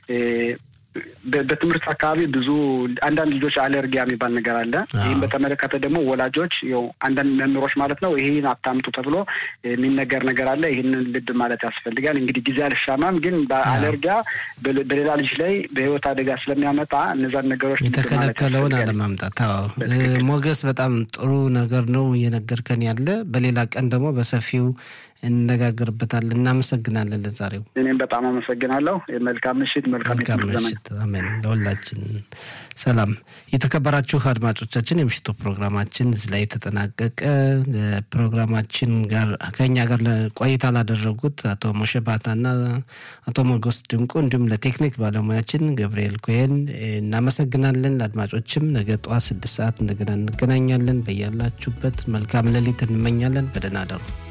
በትምህርት አካባቢ ብዙ አንዳንድ ልጆች አለርጊያ የሚባል ነገር አለ። ይህም በተመለከተ ደግሞ ወላጆች ው አንዳንድ መምህሮች ማለት ነው ይህን አታምጡ ተብሎ የሚነገር ነገር አለ። ይህንን ልብ ማለት ያስፈልጋል። እንግዲህ ጊዜ አልሻማም፣ ግን በአለርጊያ በሌላ ልጅ ላይ በህይወት አደጋ ስለሚያመጣ እነዛን ነገሮች የተከለከለውን አለማምጣት። ሞገስ፣ በጣም ጥሩ ነገር ነው እየነገርከን ያለ። በሌላ ቀን ደግሞ በሰፊው እንነጋገርበታለን። እናመሰግናለን ለዛሬው። እኔም በጣም አመሰግናለሁ። መልካም ምሽት፣ መልካም ምሽት። አሜን ለሁላችን። ሰላም የተከበራችሁ አድማጮቻችን፣ የምሽቱ ፕሮግራማችን እዚህ ላይ የተጠናቀቀ። ፕሮግራማችን ጋር ከኛ ጋር ቆይታ ላደረጉት አቶ ሞሸ ባታና አቶ ሞገስ ድንቁ እንዲሁም ለቴክኒክ ባለሙያችን ገብርኤል ኮሄን እናመሰግናለን። ለአድማጮችም ነገ ጠዋት ስድስት ሰዓት እንደገና እንገናኛለን። በያላችሁበት መልካም ሌሊት እንመኛለን። በደህና አደሩ።